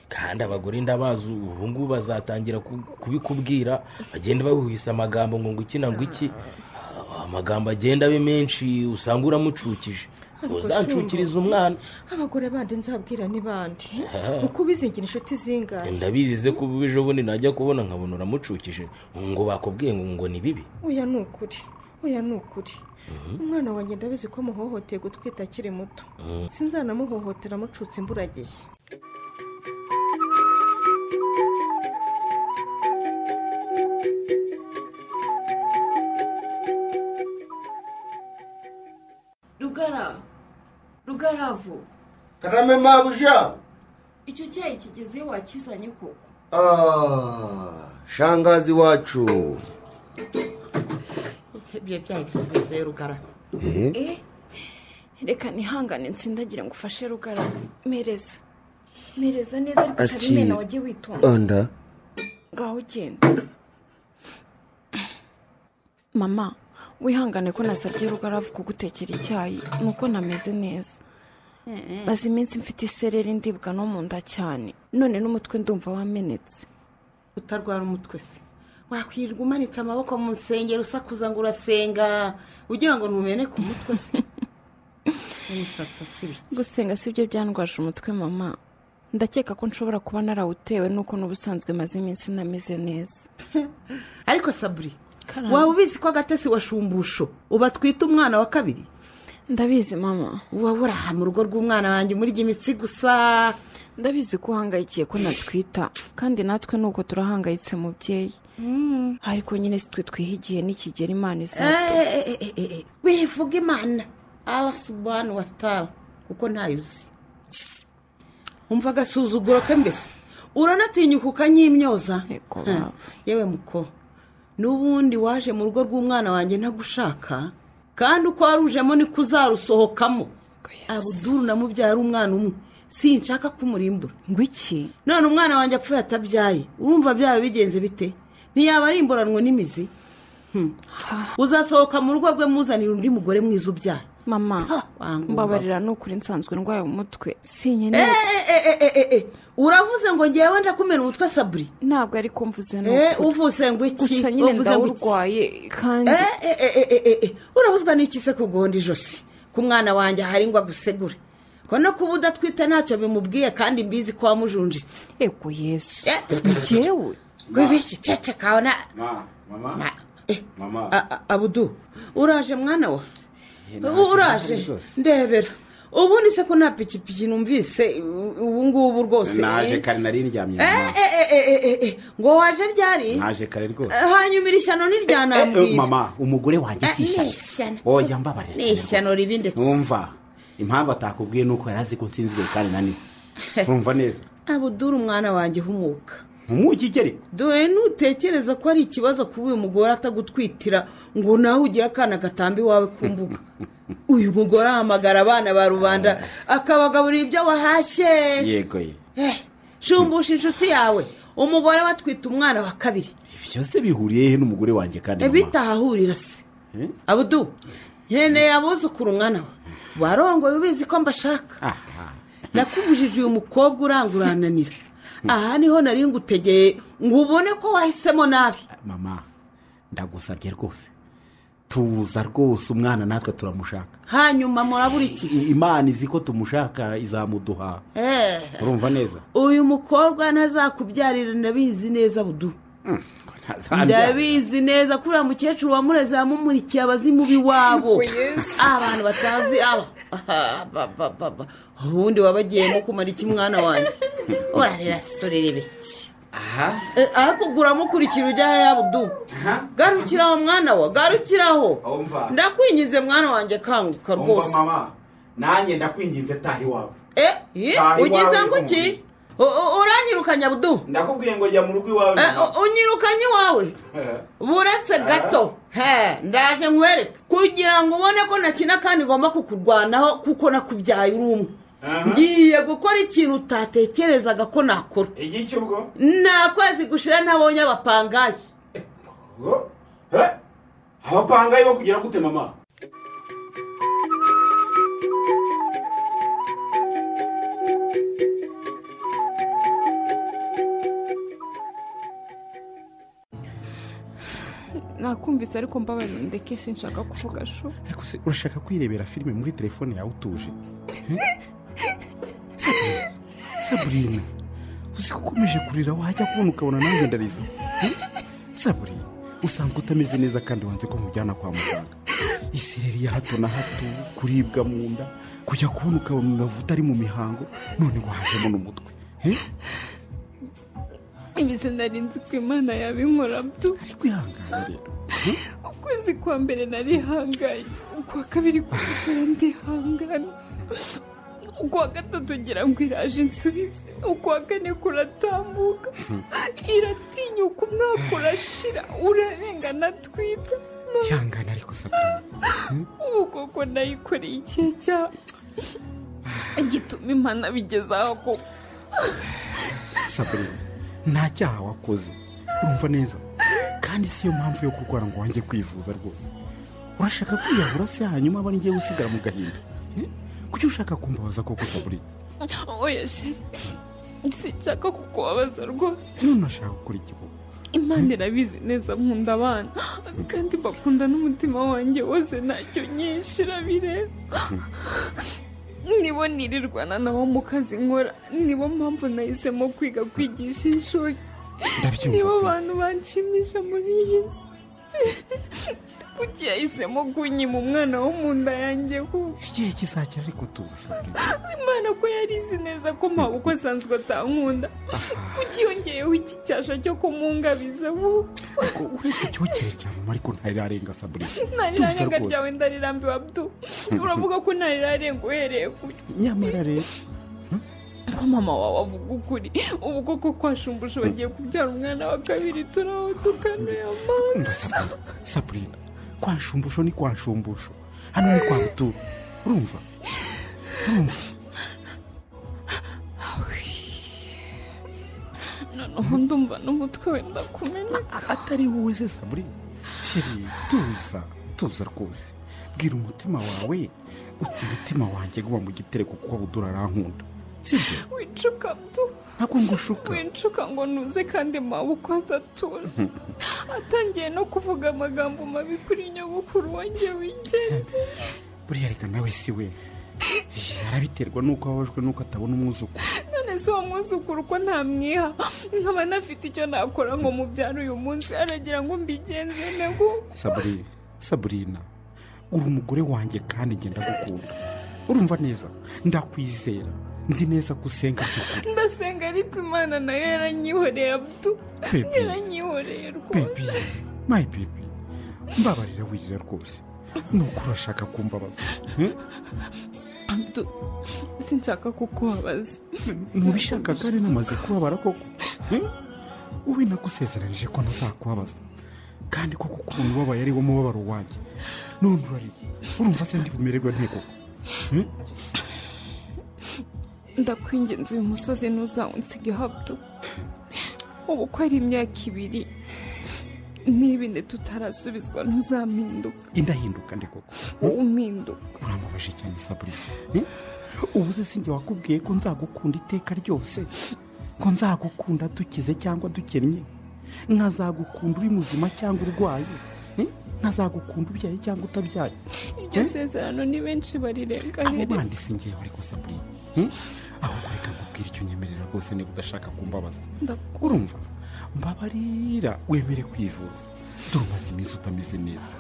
kandi abagore ndabazi ubu ngubu bazatangira ku- kubikubwira bagenda bahuhisa amagambo ngo ngo iki na ngo iki Ah, amagambo agenda abe menshi usanga uramucukije Ariko uzanshukiriza shumba, umwana abagore bandi nzabwira ni bandi Ah. uko ubizingira inshuti zingahe ndabizize ko ubu ejo bundi najya kubona nkabona uramucukije ngo bakubwiye ngo ngo ni bibi oya ni ukuri oya ni ukuri umwana wanjye ndabizi ko muhohoteye gutwita akiri muto Mm. sinzanamuhohotera mucutse imburagihe rugara rugaravu karame mabuja icyo cyayi kigezeho wakizanye koko Ah, shangazi wacu ibyo byayi bisubize rugara Eh? Eh? reka ntihangane nsindagira ngo ufashe rugara mereza mereza neza ariko Aki- utabimena wajye witonda anda ngaho ugenda mama wihangane ko nasabye rugaravu kugutekera icyayi nuko ntameze neza maze iminsi mfite isereri ndibwa no mu nda cyane none n'umutwe ndumva wamenetse utarwara umutwe se wakwirirwa umanitse amaboko mu nsengero usakuza ngo urasenga ugira ngo ntumene ku mutwe se umusatsi asibitse gusenga si byo byandwaje umutwe mama ndakeka ko nshobora kuba narawutewe nuko n'ubusanzwe maze iminsi ntameze neza ariko saburi Karame. waba ubizi ko agatesi wa shumbusho uba atwite umwana wa kabiri ndabizi mama waba uraha mu rugo rw'umwana wanjye umurya imitsi gusa ndabizi ko uhangayikiye ko natwita kandi natwe nuko turahangayitse mubyeyi ariko nyine si twe twihigiye n'ikigera imana Eh, izatu eh, eh, eh, eh, eh. wivuga imana ara subanu watara kuko ntayo uzi umva agasuzuguro ke mbese uranatinyuka ukanyimyoza baba. Ha, yewe muko n'ubundi waje mu rugo rw'umwana wanjye ntagushaka kandi uko warujemo niko uzarusohokamo abuduru namubyara umwana umwe sinshaka kumurimbura ngo iki none umwana wanjye apfuye atabyaye urumva byaba bigenze bite ntiyaba arimburanwe n'imizi Hmm. uzasohoka mu rugo rwe muzanira undi mugore mwiza ubyara mama wangumva. mbabarira ni ukuri nsanzwe ndwaye umutwe si Eh, nkeneye eh, eh, eh, eh, eh, eh. uravuze ngo ngewe ndakumena umutwe saburi ntabwo ariko mvuze ni Eh, ukuri. uvuze ngo iki? gusa nyine Wavuze ngo iki? ndawurwaye kandi Eh, eh, eh, eh, eh, eh. urabuzwa n'iki se kugonda ijosi ku mwana wanjye ahari ngo agusegure ko no kuba udatwite ntacyo bimubwiye kandi mbizi ko wamujunjitse ego yesu jyewe wibeshye ceceka wana Ma, mama Ma- mama A- a- abudu uraje mwana wa naje, uraje naje rwose. ndebera ubundi se ko nta pikipiki numvise u- ubu ngubu rwose naje eh? kare nari ndyamye Eh, mama eh, eh, eh, eh, eh, eh. ngo waje ryari naje kare rwose hanyuma iri shyano Eh, eh, ntiryanambwira mama umugore wanjye si ishyano. oya mbabarira ni ishyano ribi ndetse numva impamvu atakubwiye ni uko yari azi ko nsinziriye kandi naniwe urumva neza abudura umwana wanjye uhumuka umwugigeri dore nutekereza ko ari ikibazo kuba uyu mugore atagutwitira ngo nawe ugire akana gatambi wawe ku mbuga uyu mugore ahamagara abana ba rubanda akabagaburira ibyo wahashye yego ye Eh, shumbusha inshuti yawe umugore batwita umwana wa kabiri byose bihuriye he n'umugore wanjye kandi mama? bitahahurira se abudu nkeneye abuzukuru mwana we warongoye ubizi ko mbashaka nakubujije uyu mukobwa urangurananira aha niho nari ngutegeye ngo ubone ko wahisemo nabi mama ndagusabye rwose tuza rwose umwana natwe turamushaka hanyuma murabura iki I- imana izi ko tumushaka izamuduha Eh, urumva neza uyu mukobwa ntazakubyarira ndabizi neza budu ndabizi neza kuriya mukecuru wamureze yamumurikiye abazimu b'iwabo abantu batazi aba Aha, ba, ba, ba, ba. ubundi wabagiyemo kumara iki mwana wanjye urarira sorera ibiki Eh, ariko guramo ukurikira ujya heya budu garukira aho mwana wa garukiraho ndakwinginze mwana wanjye kanguka rwose nanjye ndakwinginze taha iwawe Eh, eh, Taha iwawe ugize ngo iki umuntu. U- u- uranyirukanya budu ndakubwiye ngo jya mu rugo iwawe Eh, u- unyirukanye iwawe buretse gato he ndaje nkwereke kugira ngo ubone ko nakina kandi ngomba kukurwanaho kuko nakubyaye uri umwe ngiye gukora ikintu utatekerezaga ko nakora igiki ubwo nta kwezi gushira ntabonye abapangayi abapangayi bo kugera gute mama nakumvise ariko mbabarira ndeke sinshaka kuvuga shu ariko se urashaka kwirebera filime muri telefone yawe utuje saburina uzi ko ukomeje kurira wajya kubona ukabona nanjye ndariza Eh? saburina usanzwe utameze neza kandi wanze ko nkujyana kwa muganga isereri ya hato na hato kuribwa mu nda kujya kubona ukabona uravuta ari mu mihango none wajemo n'umutwe Eh? ibizi narinzi ko imana yabinkora byo ariko ihangane rero ukwezi kwa mbere narihangaye ukwa kabiri kurushaho ndihangana ukwa gatatu ngira ngo iraje insubize ukwa kane kuratambuka iratinyuka umwaka urashira urarengana twita ihangane ariko saburina ubu koko nayikoreye igihe cya gituma imana bigeze aho koko saburina nta cyaha wakoze urumva neza kandi si yo mpamvu yo kurwara ngo wanjye kwivuza rwose urashaka kwiyahura se hanyuma aba ngiye gusigara mu gahinda Eh? kuki ushaka kumbabaza koko saburina oya sheri sinshaka kukubabaza rwose none ashaka gukora igihugu imana irabizi neza nkunda abana kandi bakunda n'umutima wanjye wose ntacyo nyinshi irabireba nibo nirirwana nabo mu kazi nkora nibo mpamvu nahisemo kwiga kwigisha ishuri Ndabyumva nibo pe. bantu banshimisha muri iyi si kuki yahisemo kunyima umwana wo mu nda yanjye kuko igihe kizagera ariko tuza saburina imana ko yari izi neza ko mpaba uko asanzwe atankunda kuki yongeyeho iki cyasha cyo kumungabiza ubu ariko uretse icyokere cya mama ariko ntarirarenga saburina tuza ntarirarenga rwose ryawe ndarirambiwe abdu uravuga ko ntarirarenga uhereye kuki nyamara rero ko mama wawe avuga ukuri ubu koko kwashumbusha bagiye kubyara umwana wa kabiri turaho tukanuye umva amaso saburina saburina kwa nshumbusho ni kwa nshumbusho hano ni kwa buturu urumva urumva noneho ndumva n'umutwe wenda kumeneka atari wowe se saburina sheri tuza tuza rwose bwira umutima wawe uti umutima wanjye guma mu gitereko kuko abudura arankunda sibyo wicuka abdu ntabwo ngushuka wicuka ngo ntuze kandi mpawe uko azatura atangiye no kuvuga amagambo mabi kuri nyogokuru wanjye wigende buriya reka nawe si we Eh, arabiterwa n'uko ababajwe n'uko atabona umwuzukuru none si uwo mwuzukuru ko ntamwiha nkaba nafite icyo nakora ngo mubyara uyu munsi aragira ngo mbigenze nego saburina saburina uri umugore wanjye kandi ngenda gukunda urumva neza ndakwizera nzi neza ko usenga by'ukuri ndasenga ariko imana nayo yaranyihoreye abdu Baby. yaranyihoreye bebi rwose mayi bebi mbabarira wirira rwose nuko urashaka kumbabaza hmm? abdu sinshaka kukubabaza ntubishaka kandi namaze kubabara koko Hmm? wowe nagusezeranije ko ntazakubabaza kandi ko kukuntu ubabaye ariwo mubabaro wanjye none urariye urumva se ndibumererwe nte koko Hmm? ndakwingenza uyu musozi ntuzawunsige hato ubu ko ari imyaka ibiri n'ibindi tutarasubizwa ntuzampinduka indahinduka nde koko wowe umpinduka urambabaje cyane saburisi ubu se sinjye wakubwiye ko nzagukunda iteka ryose ko nzagukunda dukize cyangwa dukennye nkazagukunda uri muzima cyangwa urwaye Hmm? nkazagukunda ubyaye cyangwa utabyaye iryo sezerano ni benshi abo barirenganira bandi singewe ariko saburisi ahubwo reka nkubwire icyo unyemerera rwose niba udashaka kumbabaza Ndakunda. urumva mbabarira wemere kwivuza dore umaze iminsi utameze neza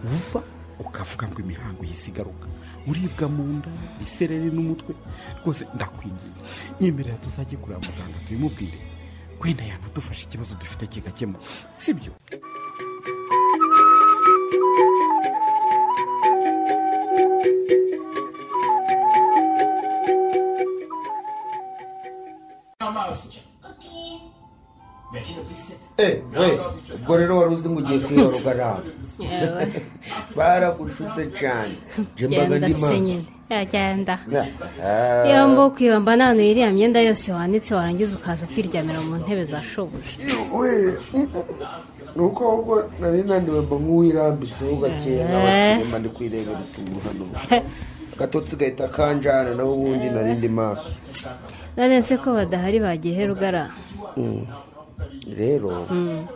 uva ukavuga ngo imihango ihise igaruka uribwa mu nda isereri n'umutwe rwose ndakwinginze nyemerera tuzajye kureba muganga tubimubwire wenda yanadufasha ikibazo dufite kigakemuka sibyo Eh, eh, ubwo rero wari uzi ngo ugiye kwiyaruka nawe Yewe. baragushutse cyane njye mbaga ndi maso yagenda Na- Ah. yombi ukibamba nta hantu iriya myenda yose wanitse warangiza ukaza ukiryamira mu ntebe za shobuja we ni uko ahubwo nari naniwe mba nk'uwirambitseho gakeya Eh. nk'abakirema ndi kwirebera utuntu hano agatotsi gahita kanjana naho ubundi nari ndi maso none se ko badahari bagiye rugara Mm. rero Mm.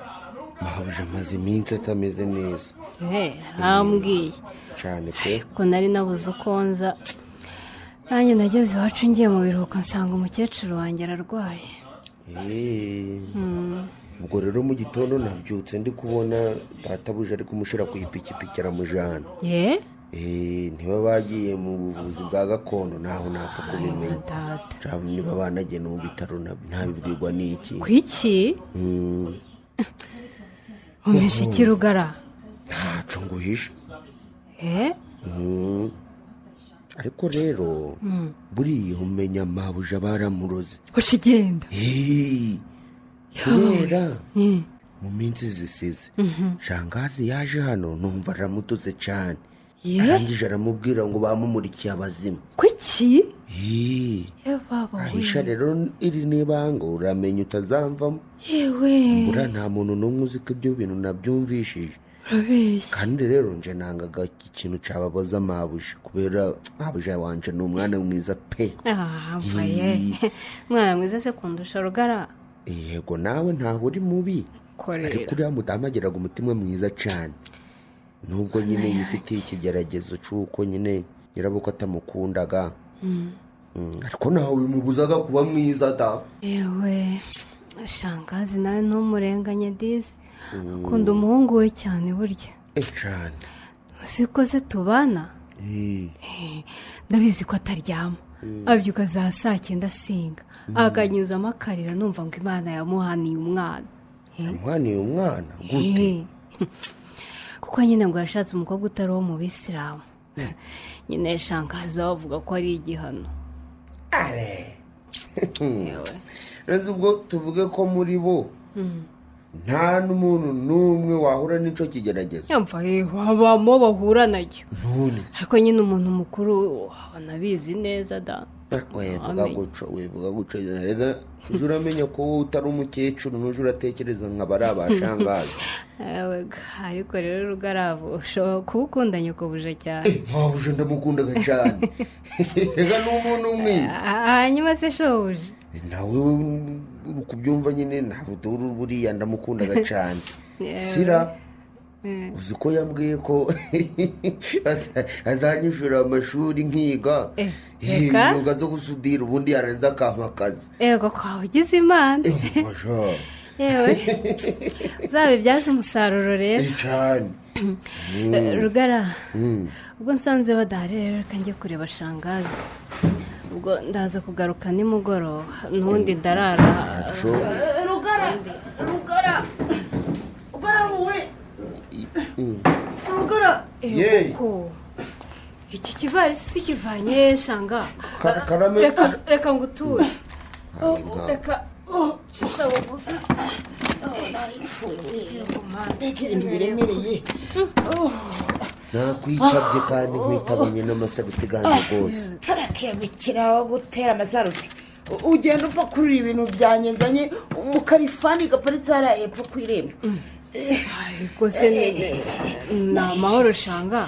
mabuja amaze iminsi atameze neza Eh, arambwiye cyane pe ko nari nabuze uko nza nanjye nageze iwacu ngiye mu biruhuko nsanga umukecuru wanjye ararwaye Eh. Mm. ubwo rero mu gitondo nabyutse ndi kubona databuja ari kumushyira ku ipikipiki aramujyana ye Eh, niba bagiye mu buvuzi bwa gakondo ntaho napfa kubimenya Cyangwa niba banagenda mu bitaro nab- ntabibwirwa n'iki ku iki Mm, umesha iki rugara ntaco nguhisha eh Mm. ariko rero Mm. buriya umenya mabuja baramuroze ushigenda Eh, kubera mu minsi zisize Mhm. shangazi yaje hano numva aramututse cyane Ye? arangije aramubwira ngo bamumurikiye abazimu kuki Eh, yewe baba we. ahisha rero iri n'ibanga uramenya utazamvamo yewe buriya nta muntu n'umwe uzi ko ibyo bintu nabyumvishije urabeshya kandi rero nje nangaga ikintu cyababaza mabuja kubera mabuja wanje ni umwana mwiza pe Ah, mva ye mwana mwiza se kundusha rugara yego nawe ntaho uri mubi ariko korera uriya mudamu agiraga umutima mwiza cyane nubwo nyine yifitiye ikigeragezo cy'uko nyine nyirabukwe atamukundaga Mm. Mm, ariko ntawe bimubuzaga kuba mwiza da yewe shangazi nawe ntumurenganye dizi Mm. akunda umuhungu we cyane burya Eh, cyane uzi ko se tubana Eh, ndabizi ko ataryama Mm. abyuka za saa cyenda asinga Mm. akanyuzamo akarira numva ngo imana yamuhaniye umwana yamuhaniye umwana gute Eh, kuko nyine ngo yashatse umukobwa utari uwo mu bisilamu nyine shangazi bavuga ko ari igihano neza ubwo tuvuge ko muri bo nta n'umuntu n'umwe wahura n'icyo kigeragezo yumva habamo bahura nacyo none ariko nyine umuntu mukuru abona abizi neza da wivuga guco wivuga guco rega ujye uramenya ko wowe utari umukecuru n'ujye uratekereza nka bari abashangazi Ewe ga, ariko rero rugaravu ushobora kuba ukundanye kubuje cyane wabuje ndamukundaga cyane rega ni umuntu mwiza hanyuma se shobuja nawe uri kubyumva nyine ntabwo dore buriya ndamukundaga cyane Yewe. sira Eh, uzi ko yambwiye ko aza- azanyishura amashuri nkiga Eh, Eh, reka. imyuga zo gusudira ubundi yaranze akampa akazi yego kwawe ugize imana Basha, yewe uzabibyaze umusaruro rero eh, cyane Mm. Eh, rugara Mm. ubwo nsanze badahari rero reka njye kureba shangazi ubwo ndaza kugaruka nimugoroba n'ubundi ndarara Aco. rugara rugara rugara wowe Mm. rugara Yeyi. Yego. iki kivarisi si ukivanye shanga Ka- karame reka reka ngo uture Hari inka. reka oh, shisha bugufi reka ibintu biremereye nakwitabye kandi nkwitabanye n'amasabiti ganjye rwose tarakemukira wo gutera amasaruti ugenda upfa kurira ibintu byanjyenzanye mu karifani gaparitse hariya hepfo ku irembo rwose ni ni amahoro ushanga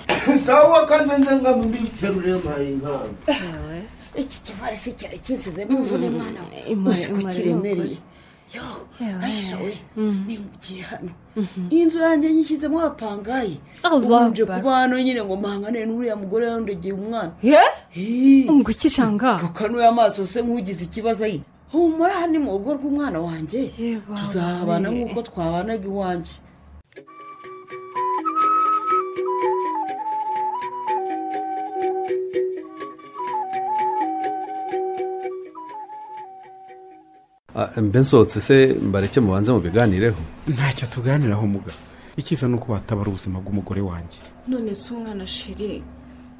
sawa kandi nzanga mbiterure mpayingana iki kivarisi cyari kisizemo imvune mwana we uzi ko kiremereye ayisha we nimugiye hano iyi nzu yanjye nyishyizemo abapangayi ubanje kuba hano nyine ngo mpangane n'uriya mugore yandegeye umwana ngo iki shanga kanuye amaso se nk'ugize ikibazo ayi humura aha ni mu rugo rw'umwana wanjye tuzabana nk'uko twabanaga iwanjye mbe nsohotse se mbareke mubanze mubiganireho ntacyo tuganiraho muga icyiza ni uko watabara ubuzima bw'umugore wanjye none si umwana shiri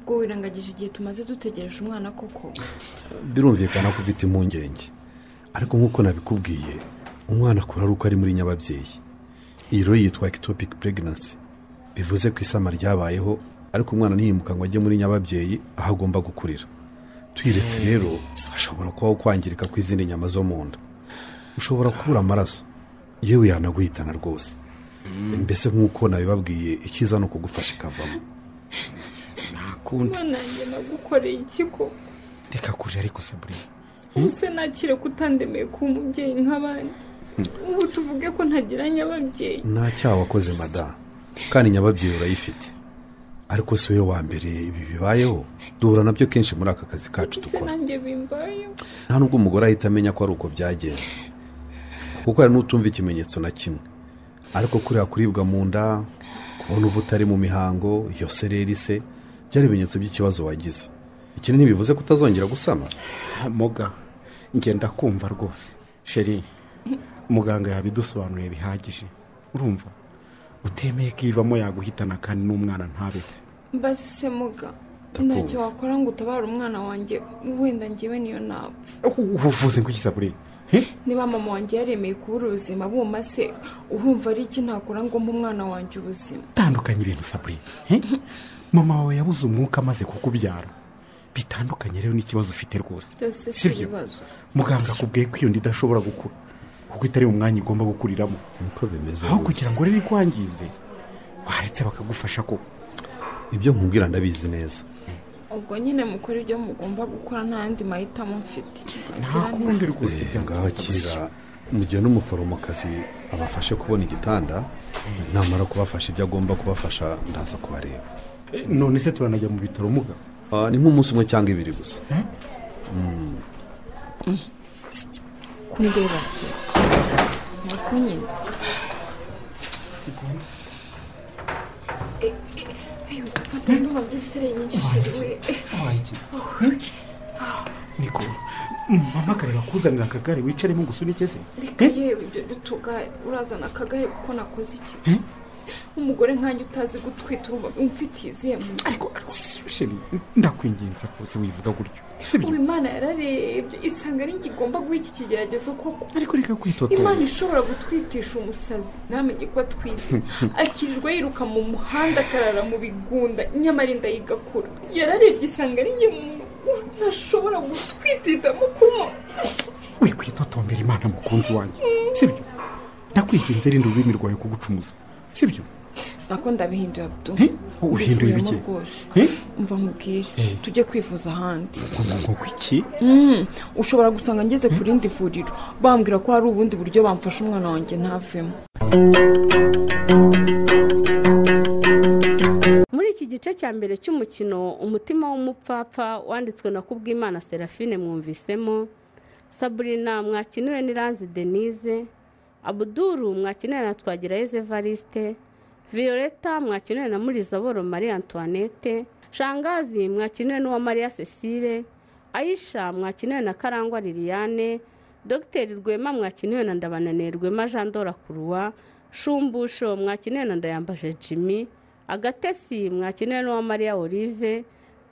ubwo wirangagije igihe tumaze dutegereje umwana koko birumvikana ko ufite impungenge ariko nk'uko nabikubwiye umwana akura ari uko ari muri nyababyeyi iyi rero yitwa ectopic pregnancy bivuze ko isama ryabayeho ariko umwana ntiyimuka ngo ajye muri nyababyeyi aho agomba gukurira twiretse rero hashobora kubaho kwangirika kw'izindi nyama zo mu nda ushobora kubura amaraso yewe yanaguhitana rwose mbese nk'uko nabibabwiye icyiza ni ukugufasha ikavamo mwana nanjye nagukoreye ikiko reka kure ariko saburina ubuse nakire kutandemeye kuba umubyeyi nk'abandi ubu tuvuge ko ntagiranye ababyeyi nta cyaha wakoze madamu kandi nyababyeyi urayifite ariko si wowe wa mbere ibi bibayeho duhura nabyo kenshi muri aka kazi kacu ubuse dukora nanjye bimbayeho nta nubwo umugore ahita amenya ko ari uko byagenze kuko hari n'utumva ikimenyetso na kimwe ariko kuriya kuribwa mu nda kubona uva utari mu mihango iyo sereri se byari ibimenyetso by'ikibazo wagize iki ntibivuze ko utazongera gusama moga ngenda kumva rwose sheri muganga yabidusobanuriye bihagije urumva utemeye ko ivamo yaguhitana kandi n'umwana ntabeho mbase muga ntacyo wakora ngo utabare umwana wanjye wenda ngewe niyo napfa ubuvuzi ngo igisabure niba mama wanjye yaremeye kubura ubuzima buma se urumva ari iki nakora ngo mbe umwana wanjye ubuzima bitandukanye ibintu sabure mama wawe yabuze umwuka amaze kukubyara bitandukanye rero n'ikibazo ufite rwose byose si sibyo? ibibazo muganga akubwiye ko iyo nda idashobora gukura kuko itari mu mwanya igomba gukuriramo niko bimeze aho rwose. kugira ngo rero ikwangize waretse bakagufasha ko ibyo nkubwira ndabizi neza ubwo nyine mukora ibyo mugomba gukora nta yandi mahitamo mfite kundi rwose Eh, ngaho kira mugihe n'umuforomokazi abafashe kubona igitanda namara kubafasha ibyo agomba kubafasha ndaza kubareba none se turanajya mu bitaro muga Ah, ni nk'umunsi umwe cyangwa ibiri gusa Mm. kundeba se niko nyine fata ndumva by'isire nyinshi shiriwe niko mama akareba kuzanira akagare wicaremo ngo usunikeze reka yewe ibyo by'utugare urazana akagare kuko nakoze ikiza Eh? umugore nkanjye utazi gutwita urumva umfitiye izihe mu ariko sheri ndakwinginze rwose wivuga gutyo ubu imana yararebye isanga ari njye igomba guha iki kigeragezo koko ariko reka kwitotomba. imana ishobora gutwitisha umusazi ntamenye ko atwite akirirwa yiruka mu muhanda akarara mu bigunda nyamara inda ye igakura yararebye isanga ari njye muntu ntashobora gutwititamo kuba witotombera imana mukunzi wanjye sibyo ndakwinginze rinde ururimi rwawe kugucumuza sibyo nako ndabihinduye abdu Eh? Uhinduye Mbivuyemo ibiki? rwose Eh? mva nkubwire Eh. tujye kwivuza ahandi ngo iki Mm, ushobora gusanga ngeze ku rindi vuriro bambwira ko hari ubundi buryo bamfasha umwana wanjye ntavemo muri iki gice cya mbere cy'umukino umutima w'umupfapfa wanditswe na kubwimana serafine mwumvisemo saburina mwakiniwe n'iranzi denise abuduru mwakiniwe na twagirayezu evariste violeta mwakiniwe na murizaboro marie antoinette shangazi mwakiniwe n'uwa maria cecile aisha mwakiniwe na karangwa liliane dogiteri rwema mwakiniwe na ndabananiye rwema jean dora kuruwa shumbusho mwakiniwe na ndayambaje jimmy agatesi mwakenewe n'uwa mariya olive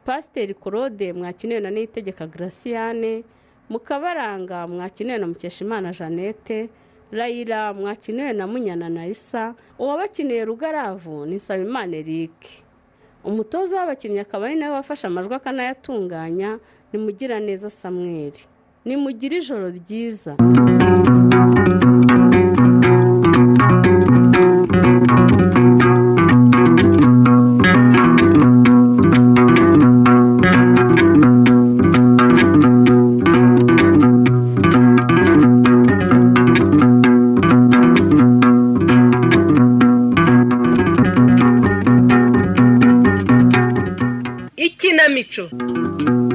pasiteri claude mwakenewe na niyitegeka graciane mukabaranga mwakenewe na mukeshimana jeannette rayira mwakiniwe na munyana na isa uwabakineye rugaravu ni nsabimana eric umutoza w'abakinnyi akaba ari nawe wafashe amajwi akanayatunganya ni mugiraneza samweri ni mugire ijoro ryiza ikinamico